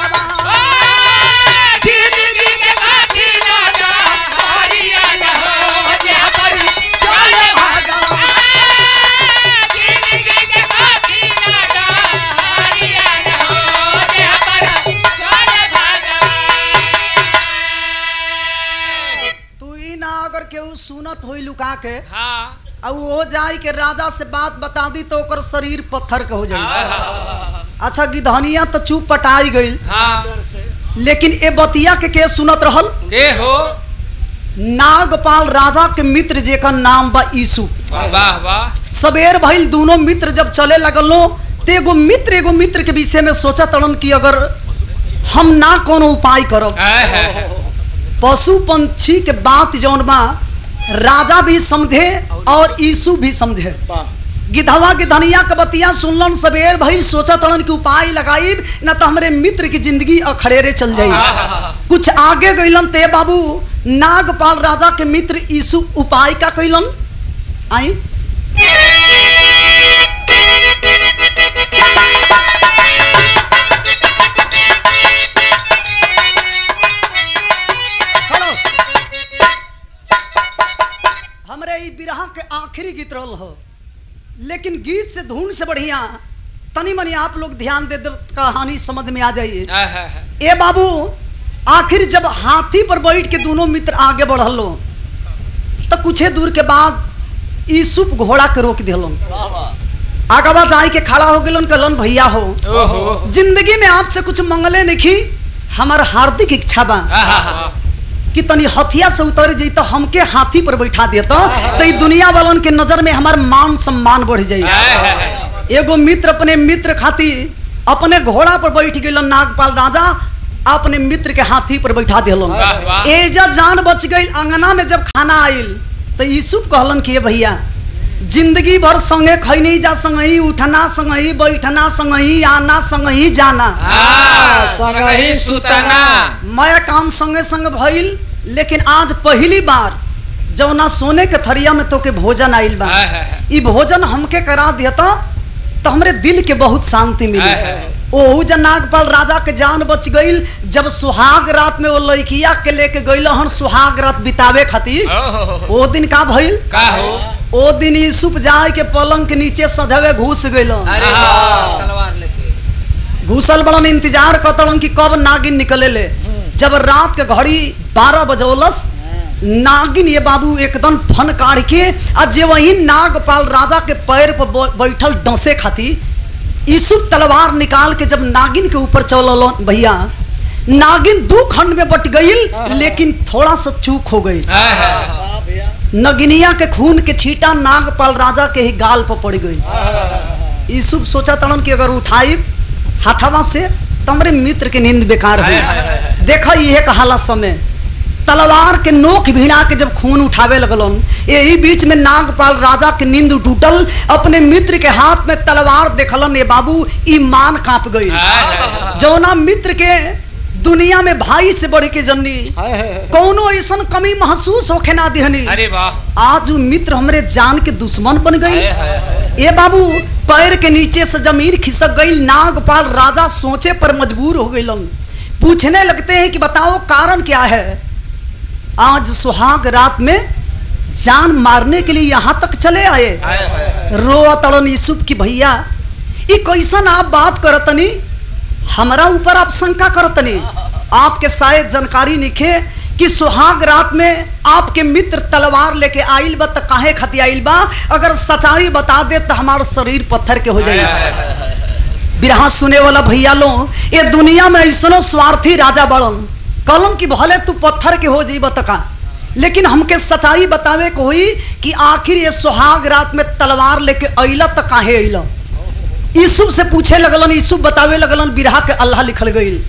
भगवान जिंदगी के काठी ना जा हरिया न हो जे पर चले भगवान
जिंदगी के काठी ना हरिया न हो जे पर चले भगवान
तू ही ना अगर केहू सुनत होई लुका के
हाँ
आ वो जाई के राजा से बात बता दी तो ओकर शरीर पत्थर के हो जाई अच्छा गिधनिया तो चुप पटाई गई
हाँ
लेकिन ए बतिया के के सुनत रहल
के हो
नागपाल राजा के मित्र जेकर नाम बा ईसु
वाह वाह
सबेर भइल दोनों मित्र जब चले लगलो तो एगो मित्र एगो मित्र के विषय में सोचा तड़न कि अगर हम ना कोनो उपाय करब
है, है, है।
पशु पंछी के बात जौन बा राजा भी समझे और ईसु भी समझे गिधवा के धनिया के बतिया सुनलन सबेर भइल सोचा तड़न कि उपाय लगाई न तो हमरे मित्र की जिंदगी अखड़ेरे चल जाई कुछ आगे गइलन ते बाबू नागपाल राजा के मित्र ईसु उपाय का कइलन आई खड़ो। हमरे ई बिरहा के आखिरी गीत रहल हो लेकिन गीत से धुन से बढ़िया तनी मनी आप लोग ध्यान दे दे कहानी समझ में आ जाइए
है, है, है।
ए बाबू आखिर जब हाथी पर बैठ के दोनों मित्र आगे बढ़लो तो कुछे दूर के बाद ईसुप घोड़ा के रोक दिलन आगवा जाई के खड़ा हो गेलन कहलन भैया हो
ओहो
जिंदगी में आपसे कुछ मंगले नहीं हमार हार्दिक इच्छा बा
हाँ, हाँ, हाँ।
कि तनी हथिया से उतर जाई तो हमके हाथी पर बैठा देता तो ई दुनिया वालन के नजर में हमार मान सम्मान बढ़ जाई
है, है, है।
एगो मित्र अपने मित्र खातिर अपने घोड़ा पर बैठ गेलन नागपाल राजा अपने मित्र के हाथी पर बैठा दिलन
वाह, वाह।
एजा जान बच गई अंगना में जब खाना आइल तो यूसुफ कहलन कि "ए भैया जिंदगी भर संगे खैनी जा संगही उठना संगही बैठना संगही आना संगही जाना
हाँ, संगही सुतना
मैं काम संगे संग भइल लेकिन आज पहली बार जौना सोने के थरिया में तो के भोजन आइल बा
है, है, है।
ई भोजन हमके करा देता तो हमरे दिल के बहुत शांति मिली
है, है, है।
ओहू जन नागपाल राजा के जान बच गईल जब सुहाग रात में वो लड़किया के लेके गईल हन सुहाग रात बितावे खातिर
ओहो,
ओ दिन का भइल
का हो
ओ दिन यूसुफ जाए के पलंग के नीचे सजवे घुस गईल
अरे
हाँ।
वाह, तलवार लेके
घुसल बड़न इंतजार कतलन कि कब नागिन निकले ले जब रात के घड़ी बारह बजौलस नागिन ये बाबू एकदम फन काढ़ के आ जे वही नागपाल राजा के पैर पर ब- बैठल डसे खाती ईसुफ तलवार निकाल के जब नागिन के ऊपर चलल भैया नागिन दो खंड में बट गईल लेकिन थोड़ा सा चूक हो गई
है, है, है।
नगिनिया के खून के छींटा नागपाल राजा के ही गाल पर पड़ गई यूसुफ सोचा तड़न कि अगर उठाई हाथवा से तमरे मित्र के नींद बेकार
हाय, हाय, हाय,
हुई देखा यह कहाला समय तलवार के नोक भिड़ा के जब खून उठावे लगलन यही बीच में नागपाल राजा के नींद टूटल अपने मित्र के हाथ में तलवार देखलन ये बाबू ईमान कांप गई
हाय, हाय, हाय।
जौना मित्र के दुनिया में भाई से बढ़ के जननी कौनो ऐसा कमी महसूस होखे ना दिहनी
अरे वाह
आज वो मित्र हमरे जान के दुश्मन बन गई
हाय, हाय, हाय।
ए बाबू पैर के नीचे से जमीन खिसक गई नागपाल राजा सोचे पर मजबूर हो गईलन पूछने लगते हैं कि बताओ कारण क्या है आज सुहाग रात में जान मारने के लिए यहाँ तक चले आए
हाय, हाय, हाय।
रोआ तड़न यूसुफ की भैया ई कैसन आप बात करतनी हमरा ऊपर आप शंका करतनी आपके शायद जानकारी निखे कि सुहाग रात में आपके मित्र तलवार लेके आइल बा त काहे खती आइल बा अगर सच्चाई बता दे तो हमार शरीर पत्थर के हो जाई बिरहा सुने वाला भैया लो ये दुनिया में ऐसनो स्वार्थी राजा बड़न कहलन कि भले तू पत्थर के हो जीब त का लेकिन हमके सच्चाई बतावे को हुई कि आखिर ये सुहाग रात में तलवार लेके अइला त काहे अइला यूसुफ से पूछे लगलन यूसुफ बतावे लगलन बिरहा के अल्लाह लिखल गईल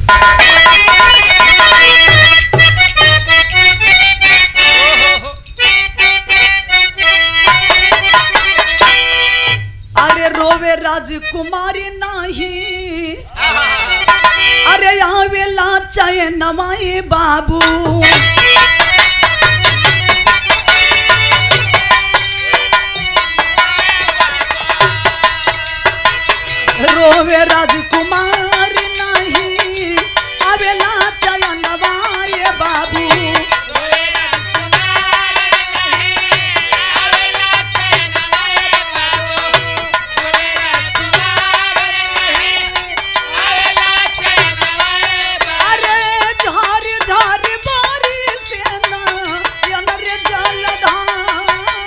अरे रोवे राजकुमारी नाही अरे यहाँ वेला चाहे नवाए बाबू रोवे राजकुमार नहीं अबेला चाहे नवाए बाबू अरे झार झार बारी से ना यनर जलधार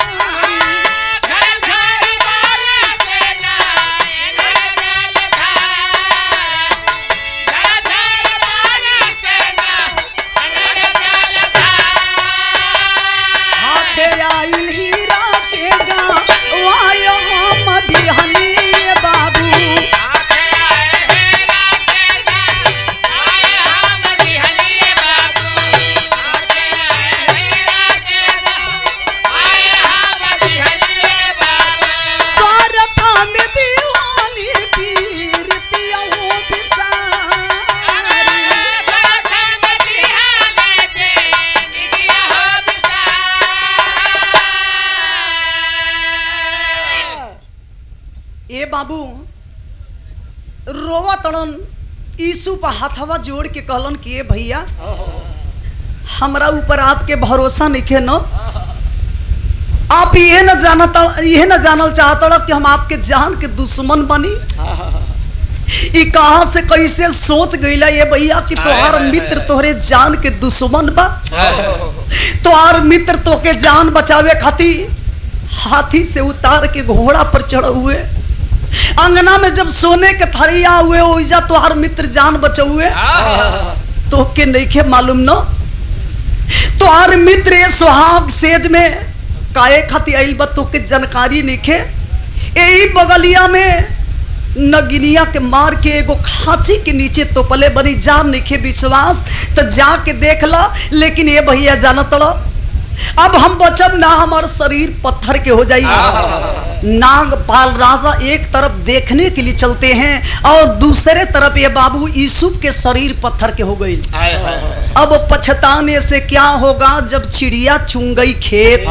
हाथे आइल हीरा के गा वायो मदिहनी बाबू स्वारथा में दीवानी पीरतिया हो बिसारी ए बाबू रोवा तड़न यीशु पर हाथवा जोड़ के कहलन कि ए भैया हमरा ऊपर आपके भरोसा नहीं न आप ये न जानत ये न जानल चाहत कि हम आपके जान के दुश्मन बनी ई कहा से कैसे सोच गईला ये भैया कि तोहार मित्र तोहरे जान के दुश्मन बा तोहार मित्र तोके जान बचावे खातिर हाथी से उतार के घोड़ा पर चढ़ हुए अंगना में जब सोने के थरिया हुए ओइजा तोहार मित्र जान बचौए तोके नइखे मालूम न तोहार मित्र ये सुहाग सेज में काहे खातिर आइल बा तोके जानकारी नइखे यही बगलिया में नगिनिया के मार के एगो खांची के नीचे तोपले बनी जान नइखे विश्वास तो जाके देख ला लेकिन ये भैया जानत लो अब हम बचब ना हमार शरीर पत्थर के हो जाई नागपाल राजा एक तरफ देखने के लिए चलते हैं और दूसरे तरफ ये बाबू यूसुफ के शरीर पत्थर के हो गई अब पछताने से क्या होगा जब चिड़िया चुंग गई खेत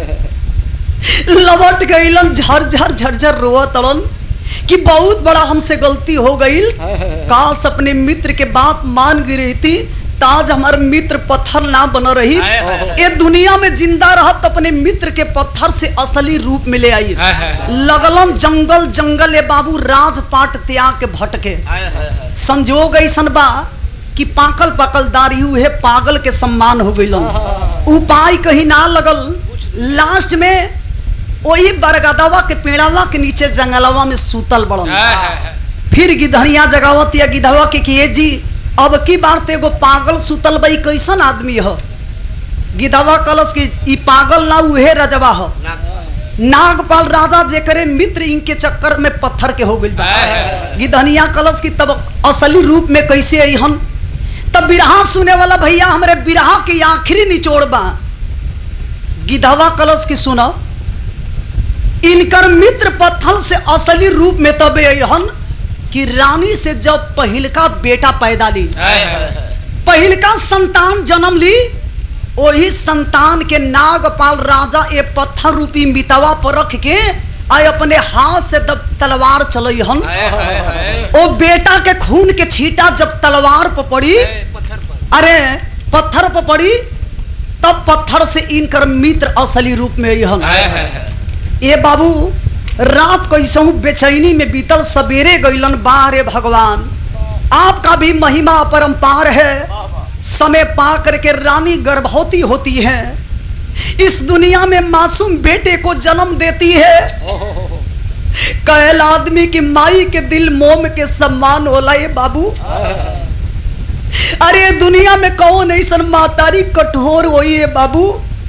लवट गईलन झरझर झरझर रोआ तड़न कि बहुत बड़ा हमसे गलती हो गई काश अपने मित्र के बात मान गई रहती ताज हमार मित्र पत्थर ना बन रही
हाय, हाय, हाय।
ये दुनिया में जिंदा रहत अपने मित्र के पत्थर से असली रूप में ले आई
हाय, हाय, हाय।
लगलन जंगल जंगल ए बाबू राजपाट त्याग के भटके संजोग ऐसन बा कि पाकल पाकल दारी हुए पागल के सम्मान हो गइलन उपाय कहीं ना लगल लास्ट में वही बरगदवा के पेड़वा के नीचे जंगलवा में सूतल बड़न फिर गिधनिया जगावत या गिधवा के किए जी अब की बार ते एगो पागल सुतल बई कैसन आदमी ह गिधवा कलश की ई पागल ना उहे रजवा ह नागपाल राजा जेकरे मित्र इनके चक्कर में पत्थर के हो गइल बा गिधनिया कलश की तब असली रूप में कैसे अहन तब बिरहा सुने वाला भैया हमरे बिरहा के आखिरी निचोड़ बा गिधवा कलश की सुनो इनकर मित्र पत्थर से असली रूप में तब अहन कि रानी से जब पहिलका बेटा पैदा ली पहिलका संतान जन्म ली वही संतान के नागपाल राजा ए पत्थर रूपी मितवा पर रख के आय अपने हाथ से तब तलवार चलई हन ओ बेटा के खून के छींटा जब तलवार पर पड़ी अरे पत्थर पर पड़ी तब पत्थर से इनकर मित्र असली रूप में अहन ए बाबू रात कैसहू बेचैनी में बीतल सवेरे गईलन बाहरे भगवान आपका भी महिमा अपरंपार है समय पा करके रानी गर्भवती होती है इस दुनिया में मासूम बेटे को जन्म देती है कैल आदमी की माई के दिल मोम के सम्मान होला ये बाबू अरे दुनिया में कौन ऐसा मातारी कठोर होई है बाबू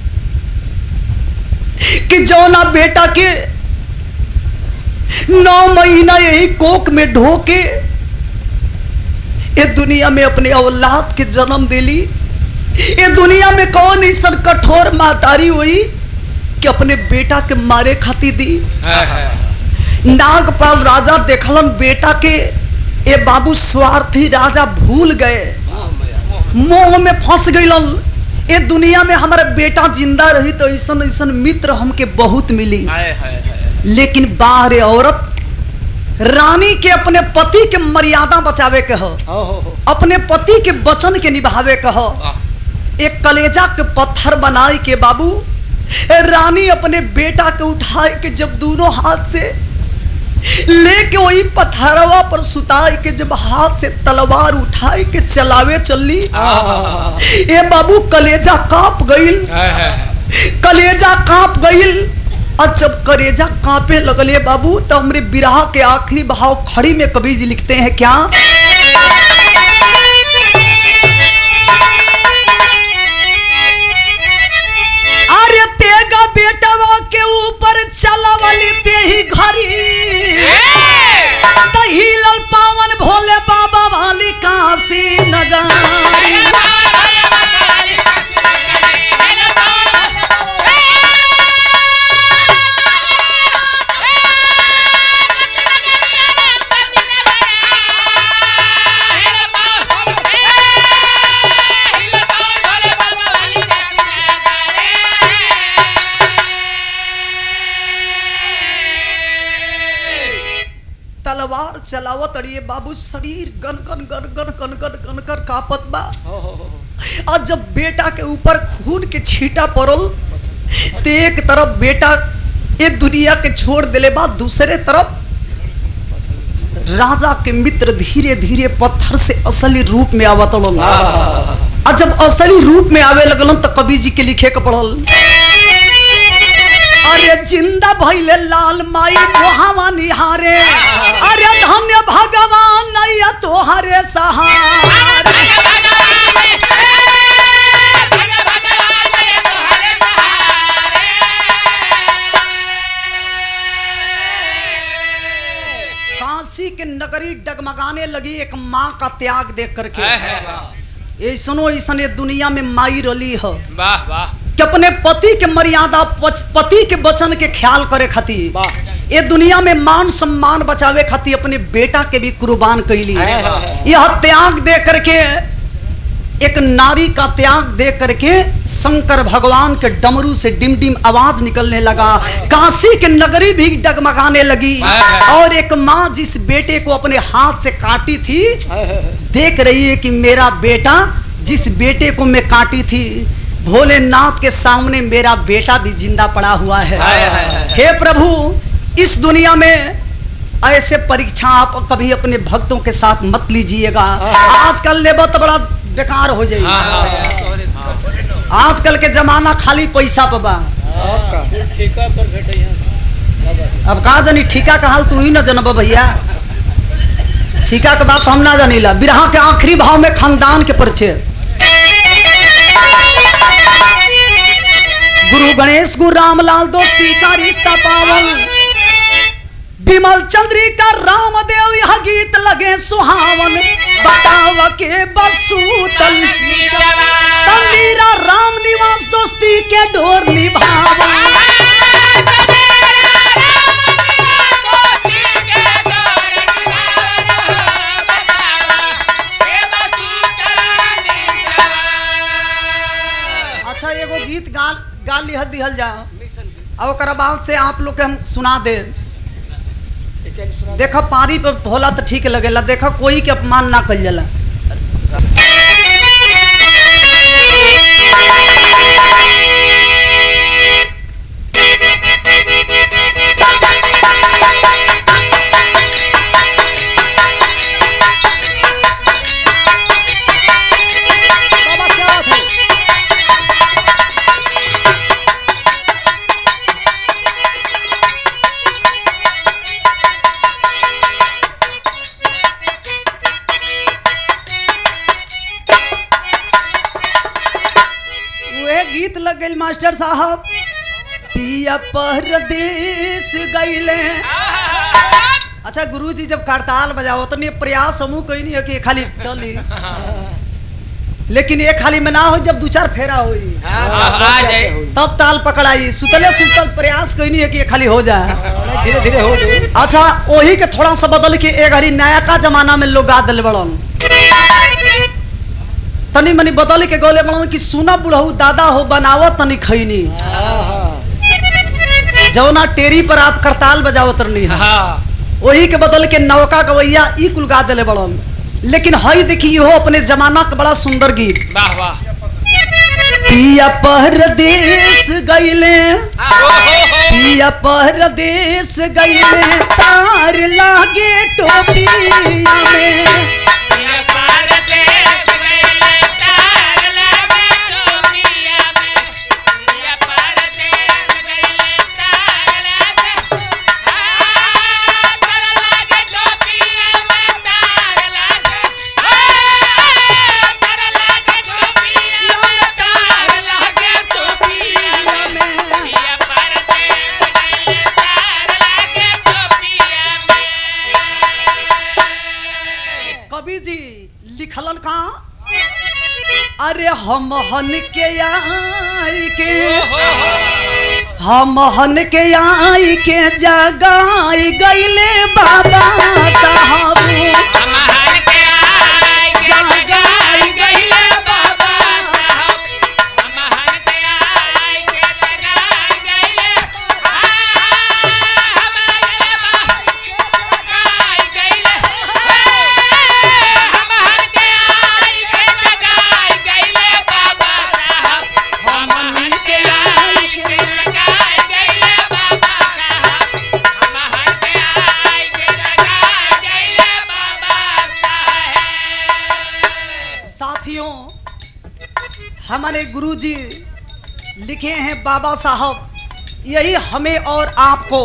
कि जौना बेटा के नौ महीना यही कोक में ढो के ये दुनिया में अपने औलाद के जन्म दिली ये दुनिया में कौन ऐसा कठोर मातारी हुई कि अपने बेटा के मारे खाती दी नागपाल राजा देखलन बेटा के ये बाबू स्वार्थी राजा भूल गए मोह में फंस गईलन ये दुनिया में हमारा बेटा जिंदा रही तो ऐसा ऐसा मित्र हमके बहुत मिली लेकिन बाहर औरत रानी के अपने पति के मर्यादा बचावे के हो अपने पति के वचन के निभावे के हो एक कलेजा के पत्थर बनाए के बाबू ए रानी अपने बेटा के उठाए के जब दोनों हाथ से लेके वही पत्थरवा पर सुताए के जब हाथ से तलवार उठाए के चलावे चलली ए बाबू कलेजा कांप गईल कलेजा कांप गईल और जब कलेजा कांपे लगले बाबू तो हमरे बिरहा के आखिरी भाव खड़ी में कवि जी लिखते हैं क्या अरे तेगा बेटवा के ऊपर चलवली ते ही घरी हिलल पावन भोले बाबा वाली काशी नगर तलवार चलावत अड़िए बाबू शरीर गन गन गन गन गन गन गन कर कापत बा और जब बेटा के ऊपर खून के छींटा पड़ल तो एक तरफ बेटा ये दुनिया के छोड़ दिले बा दूसरे तरफ राजा के मित्र धीरे धीरे पत्थर से असली रूप में आवत और जब असली रूप में आवे लगलन तो कवि जी के लिखे के पड़ल अरे जिंदा भइले लाल माई मोहावा निहारे अरे धन्य भगवान नैया तोहरे सहारे काशी के नगरी डगमगाने लगी एक माँ का त्याग देख करके ऐसनो ऐसन ये दुनिया में माई रली है
वाह वाह
कि अपने पति के मर्यादा पच- पति के वचन के ख्याल करे खातिर ये दुनिया में मान सम्मान बचावे खातिर अपने बेटा के भी कुर्बान कैली यह त्याग दे करके एक नारी का त्याग दे करके शंकर भगवान के डमरू से डिम डिम आवाज निकलने लगा काशी के नगरी भी डगमगाने लगी और एक माँ जिस बेटे को अपने हाथ से काटी थी देख रही है कि मेरा बेटा जिस बेटे को मैं काटी थी भोलेनाथ के सामने मेरा बेटा भी जिंदा पड़ा हुआ है
हाय, हाय, हाय।
हे प्रभु इस दुनिया में ऐसे परीक्षा आप कभी अपने भक्तों के साथ मत लीजिएगा आजकल लेबो तो बड़ा बेकार हो जाएगी
हाँ हाँ
आजकल के जमाना खाली पैसा पर बा
ठेका पर भेटे यहाँ
अब कहा जानी ठीका का हाल तू ही न जनब भैया ठीका के बात हम ना जानीला बिरहा के आखिरी भाव में खानदान के परिचय गुरु गणेश गुरु रामलाल दोस्ती का रिश्ता पावन विमल चंद्रिका रामदेव यह गीत लगे सुहावन बताव के बसूतल तमीरा राम निवास दोस्ती के डोर निभावन अच्छा एगो गीत गा गा लिहल दिहल जा और ओकरा बाद से आप लोग के हम सुना दे देखो पारी पे होला तो ठीक लगेला देखो कोई के अपमान ना कल जाला मास्टर साहब पिया परदेश गईले अच्छा गुरुजी जब करताल बजाओ तो नहीं प्रयास समूह कोई नहीं है कि खाली चली लेकिन ये खाली में ना हो जब दो चार फेरा हुई
आ जाए
तब ताल पकड़ाई सुतले सुतल प्रयास कोई नहीं है कि ये खाली हो जाए
धीरे धीरे हो गई
अच्छा वही के थोड़ा सा बदल के एक घड़ी नया का जमाना में लोग गा दिल बड़न तनी मनी बदल के गोले बड़न कि सुना बुढ़ऊ दादा हो बनावो तनी खैनी जौना टेरी पर आप करताल बजाओ तरनी है
हाँ
वही के बदल के नौका गवैया ई कुल गा दिले बड़न लेकिन हई देखी हो अपने जमाना का बड़ा सुंदर गीत
वाह वाह
पिया परदेश गईले
ओहो
पिया परदेश गईले तार लागे टोपिया में
ये परदेस गइले तार लागे टोपिया में ये परदेस गइले तार लागे आ तार लागे टोपिया में तार लागे आ तार लागे टोपिया में तार लागे टोपिया में ये परदेस गइले तार लागे टोपिया में
कवि जी लिखलन का अरे हम हन के आई के हम हन के आई के जगाई गईले बाबा साहब
हमार के आय के जगाई गइले बाबा साहब हमार के आय के जगाई गइले आ हमार जगाई गइले हमार के आय के जगाई गइले बाबा साहब हमार के आय के जगाई गइले बाबा साहब हमार के आय के जगाई गइले बाबा साहब
साथियों हमारे गुरुजी लिखे हैं बाबा साहब यही हमें और आपको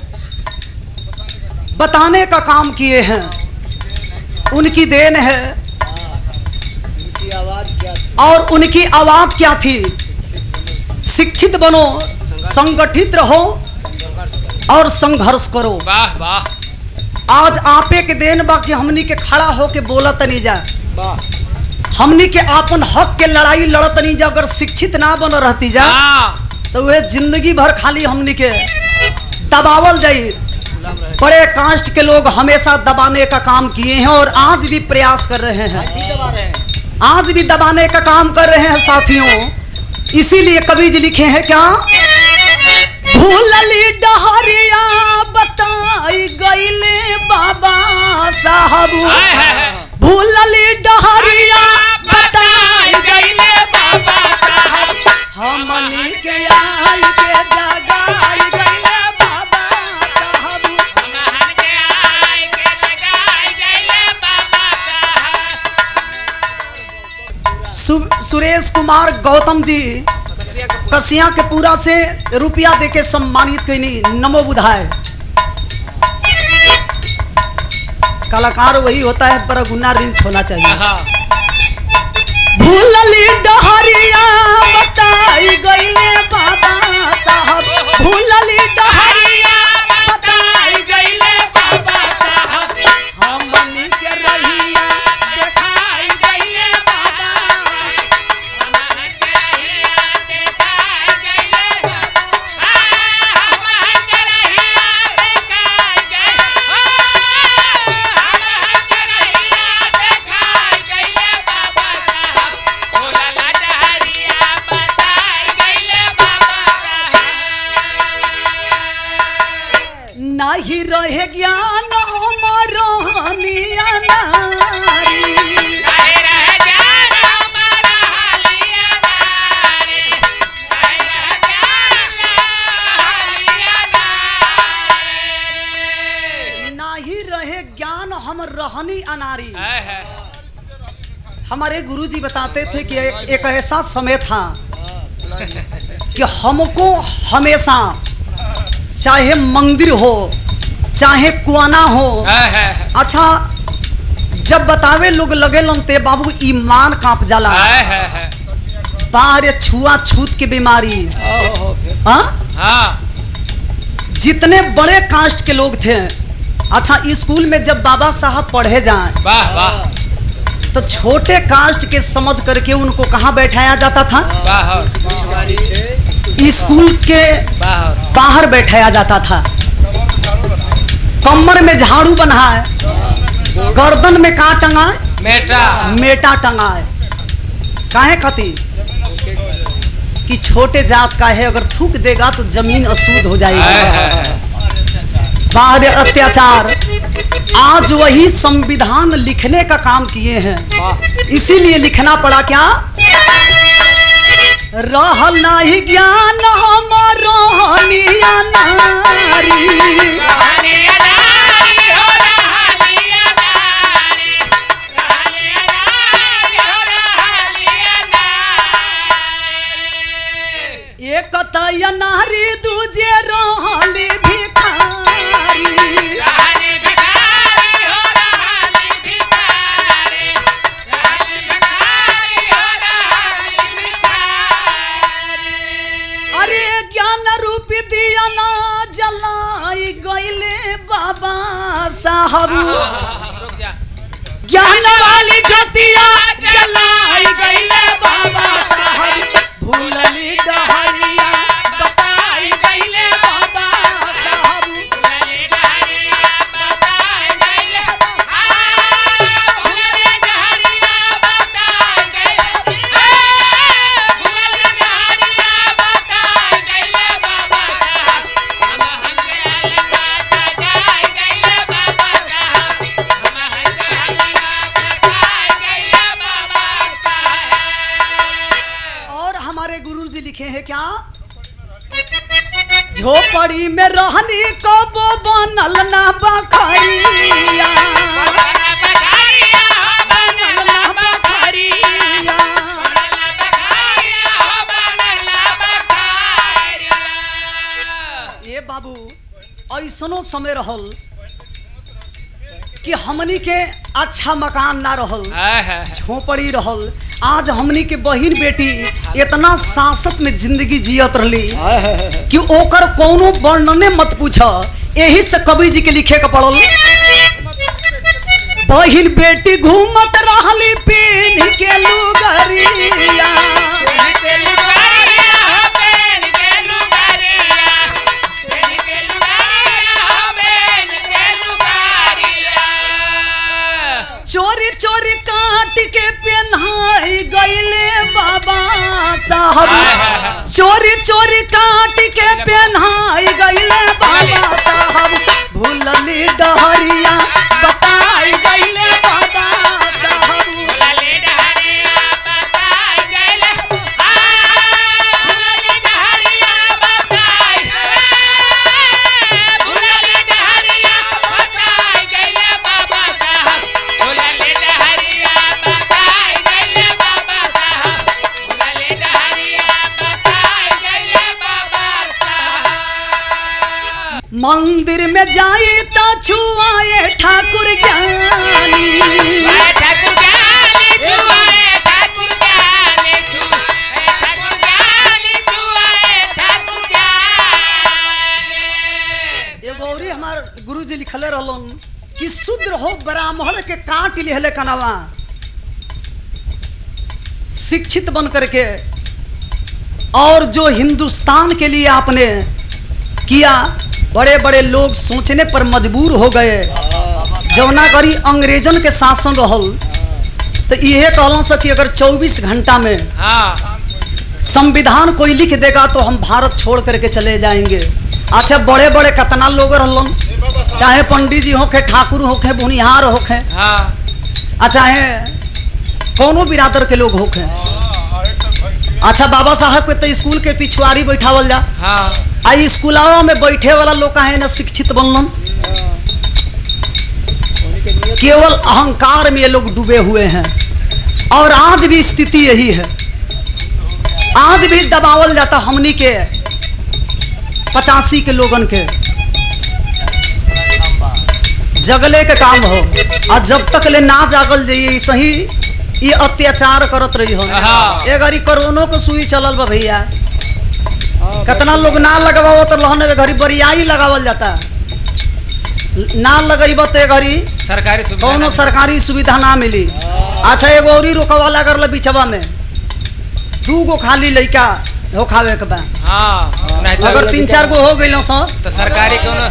बताने का काम किए हैं उनकी देन है
उनकी आवाज क्या थी?
और उनकी आवाज क्या थी शिक्षित बनो संगठित रहो और संघर्ष करो
वाह वाह
आज आपे के देन बा कि हमनी के खड़ा होके बोलत नहीं जा
वाह
हमनी के आपन हक के लड़ाई लड़त नहीं जा अगर शिक्षित ना बन रहती जा
हाँ
तो वे जिंदगी भर खाली हमनी के दबावल जाई बड़े कास्ट के लोग हमेशा दबाने का काम किए हैं और आज भी प्रयास कर रहे हैं
ठीक दबा रहे हैं
आज भी दबाने का काम कर रहे हैं साथियों इसीलिए कवि जी लिखे हैं क्या भूलली डहरिया बताई गईले बाबा साहब
हाय हाय हाय
भूलली डहरिया
बताई गइले बाबा साहब
हमनी के आई के जगाई गईले बाबा साहब
हमार के आय के जगाई गइले बाबा साहब
सु- सुरेश कुमार गौतम जी कसिया के पूरा से रुपया दे के सम्मानित कैनी नमो बुधाय कलाकार वही होता है पर गुना रिंच होना चाहिए
हाँ
भूलली डहरिया बताई गईले बाबा साहब भूलली डहरिया बताई
गइले बाबा साहब
हमनी के रहिया देखाई गईले बाबा
हमार के रहिया देखाई गइले आ हमार के रहिया देखाई गइले हमार के रहिया देखाई गइले बाबा साहब ओला ला डहरिया बताई गइले बाबा साहब
नाही रहे ज्ञान हमारो हनिया नारी
काहे रह जान हमारा हालिया नारे काहे रह जान हालिया नारे
नाही रहे ज्ञान हम रहनी अनारी
है है
हमारे गुरुजी बताते थे कि एक, एक ऐसा समय था कि हमको हमेशा चाहे मंदिर हो चाहे कुआना हो
है है है
अच्छा जब बतावे लोग लगे ते बाबू ईमान कांप जाला
है है है
बाहर छुआ छूत की बीमारी
ओहो फिर
हाँ
हाँ
जितने बड़े कास्ट के लोग थे अच्छा स्कूल में जब बाबा साहब पढ़े जाएं
वाह वाह
तो छोटे कास्ट के समझ करके उनको कहाँ बैठाया जाता था
वाह
बीमारी से
स्कूल के
वाह
बाहर बैठाया जाता था कमर में झाड़ू बना है गर्दन में का टंगा है
मेटा
मेटा टंगा है काहे खातिर कि छोटे जात का है अगर थूक देगा तो जमीन अशुद्ध हो
है,
जाएगी
है, है।
बाहर अत्याचार आज वही संविधान लिखने का काम किए हैं इसीलिए लिखना पड़ा क्या रहल नाही ज्ञान हमर रहनिया नारी
रहने अनारी हो रहनी अनारी रहने अनारी हो रहनी अनारी
एक तय नारी दूजे रहली भिखारी
रहनी भिखारी हो रहनी भिखारी रहनी भिखारी हो रहनी भिखारी
अरे ज्ञान रूप दिया ना जलाई गईले बाबा साहब
रुक जा
ज्ञान वाली ज्योतिया जलाई गईले बाबा साहब भूलली डहरिया बताई गईले बाबा साहब
भुलले डहरिया बताए गइले आ भुलले डहरिया बताए गइले आ भुलले डहरिया बताए गइले बाबा साहब हम हंगे अलगा जाए गइले बाबा साहब हम हंगे अलगा बताए गइले बाबा साहब
और हमारे गुरु जी लिखे हैं क्या झोपड़ी में रहनी कबो बनल ना बखरिया
बखारिया बनल बखारिया
ये बाबू ऐसनो समय रहल कि हमनी के अच्छा मकान ना रहल झोपड़ी रहल आज हमनी के बहिन बेटी इतना सांसत में जिंदगी जियत रहली
हाय हाय हाय
कि ओकर कोनो वर्णने मत पूछ यही से कवि जी के लिखे के पड़ल बहिन बेटी घूमत रहली पीन के लुगरिया चोरी चोरी काट के पहनाई गईले बाबा साहब चोरी चोरी काट के पहनाई गईले बाबा साहब भूलली डहरिया बताई गईले बाबा साहब मंदिर में जाई तो छुआए ठाकुर ज्ञानी एगो औरी हमार गुरु जी लिखले रहलन कि शूद्र हो ब्राह्मण के काट लिहले कनवा शिक्षित बन करके और जो हिंदुस्तान के लिए आपने किया बड़े बड़े लोग सोचने पर मजबूर हो गए जौना करी अंग्रेजन के शासन रहल तो इहे कहलों से कि अगर 24 घंटा में संविधान कोई लिख देगा तो हम भारत छोड़ करके चले जाएंगे अच्छा बड़े बड़े कतना लोग रहलन चाहे पंडित जी होखे ठाकुर होखे बुनिहार होखे आ चाहे कोनो बिरादर के लोग होखे अच्छा बाबा साहब के तो स्कूल के पिछुआरी बैठावल जा आ स्कूलावा में बैठे वाला लोग काहे ना शिक्षित बनलन केवल अहंकार में ये लोग डूबे हुए हैं और आज भी स्थिति यही है आज भी दबावल जाता हमनी के पचासी के लोगन के जगले के काम हो और जब तक ले ना जागल जाइए सही ये अत्याचार करत रही हो
हाँ।
ए घड़ी कोरोनो के सुई चलल बा भैया कितना लोग ना लगावो तो लहन ए घड़ी बरियाई लगावल जाता ना लगैब तो ए घड़ी
सरकारी सुविधा
कौनो
ना-
सरकारी सुविधा ना मिली अच्छा एगो औरी रोकवाला कर बिचवा में दू गो खाली लइका हो खावे के बा
हाँ नहीं तो
अगर तीन चार गो हो गइल सर
तो सरकारी कोनो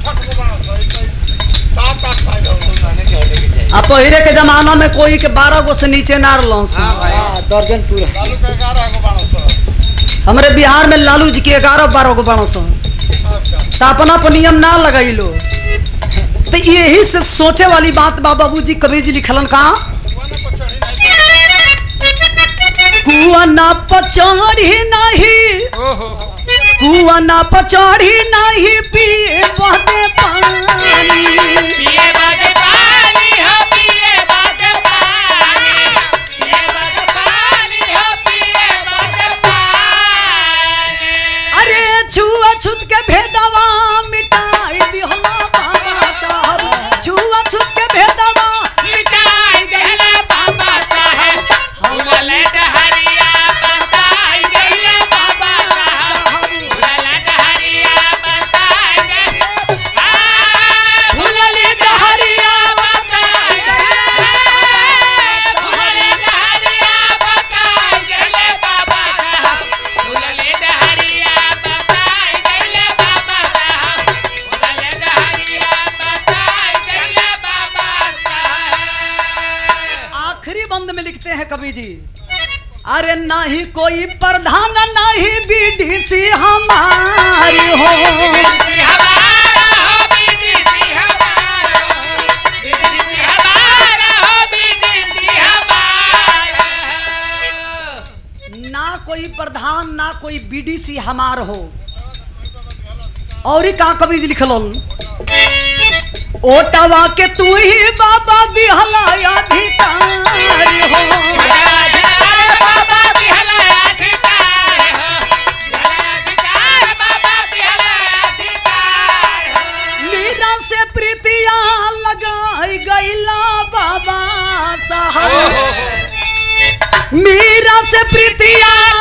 आ पहले के जमाना में कोई के बारह गो से नीचे ना रहल
हाँ भाई
हाँ दर्जन पूरा
हमरे बिहार में लालू जी के ग्यारह बारह गो बड़ा सो तो अपना पर नियम ना लगाइलो तो यही से सोचे वाली बात बा बाबूजी कबीर जी लिखलन का कुआ ना पचड़ी नहीं
ओहो
कुआ ना पचड़ी नहीं पिए बहते पानी
पिए बाजे पानी हो पिए बाजे पानी पिए बाजे पानी हो पिए बाजे पानी
अरे छुआ छुत के भेदवा मिटाई दिहला बाबा साहब छुआ छुत के भेदवा
मिटाई देला बाबा साहब फूलले डहरिया बताई देला बाबा साहब फूलले डहरिया बताई दे आ फूलले डहरिया बताई दे फूलले डहरिया बताई देले बाबा साहब फूलले डहरिया बताई देले बाबा साहब फूलले डहरिया बताई देले बाबा साहब
आखिरी बंद में लिखते हैं कवि जी अरे नहीं कोई प्रधान नहीं बीडीसी हमारी हो ना कोई प्रधान ना कोई बीडीसी हमार हो और ही का कवि जी लिखलन ओटवा के तू ही बाबा दिहला अधिकारी हो मीरा से प्रीतिया लगाई गईला बाबा साहब मीरा से प्रीतिया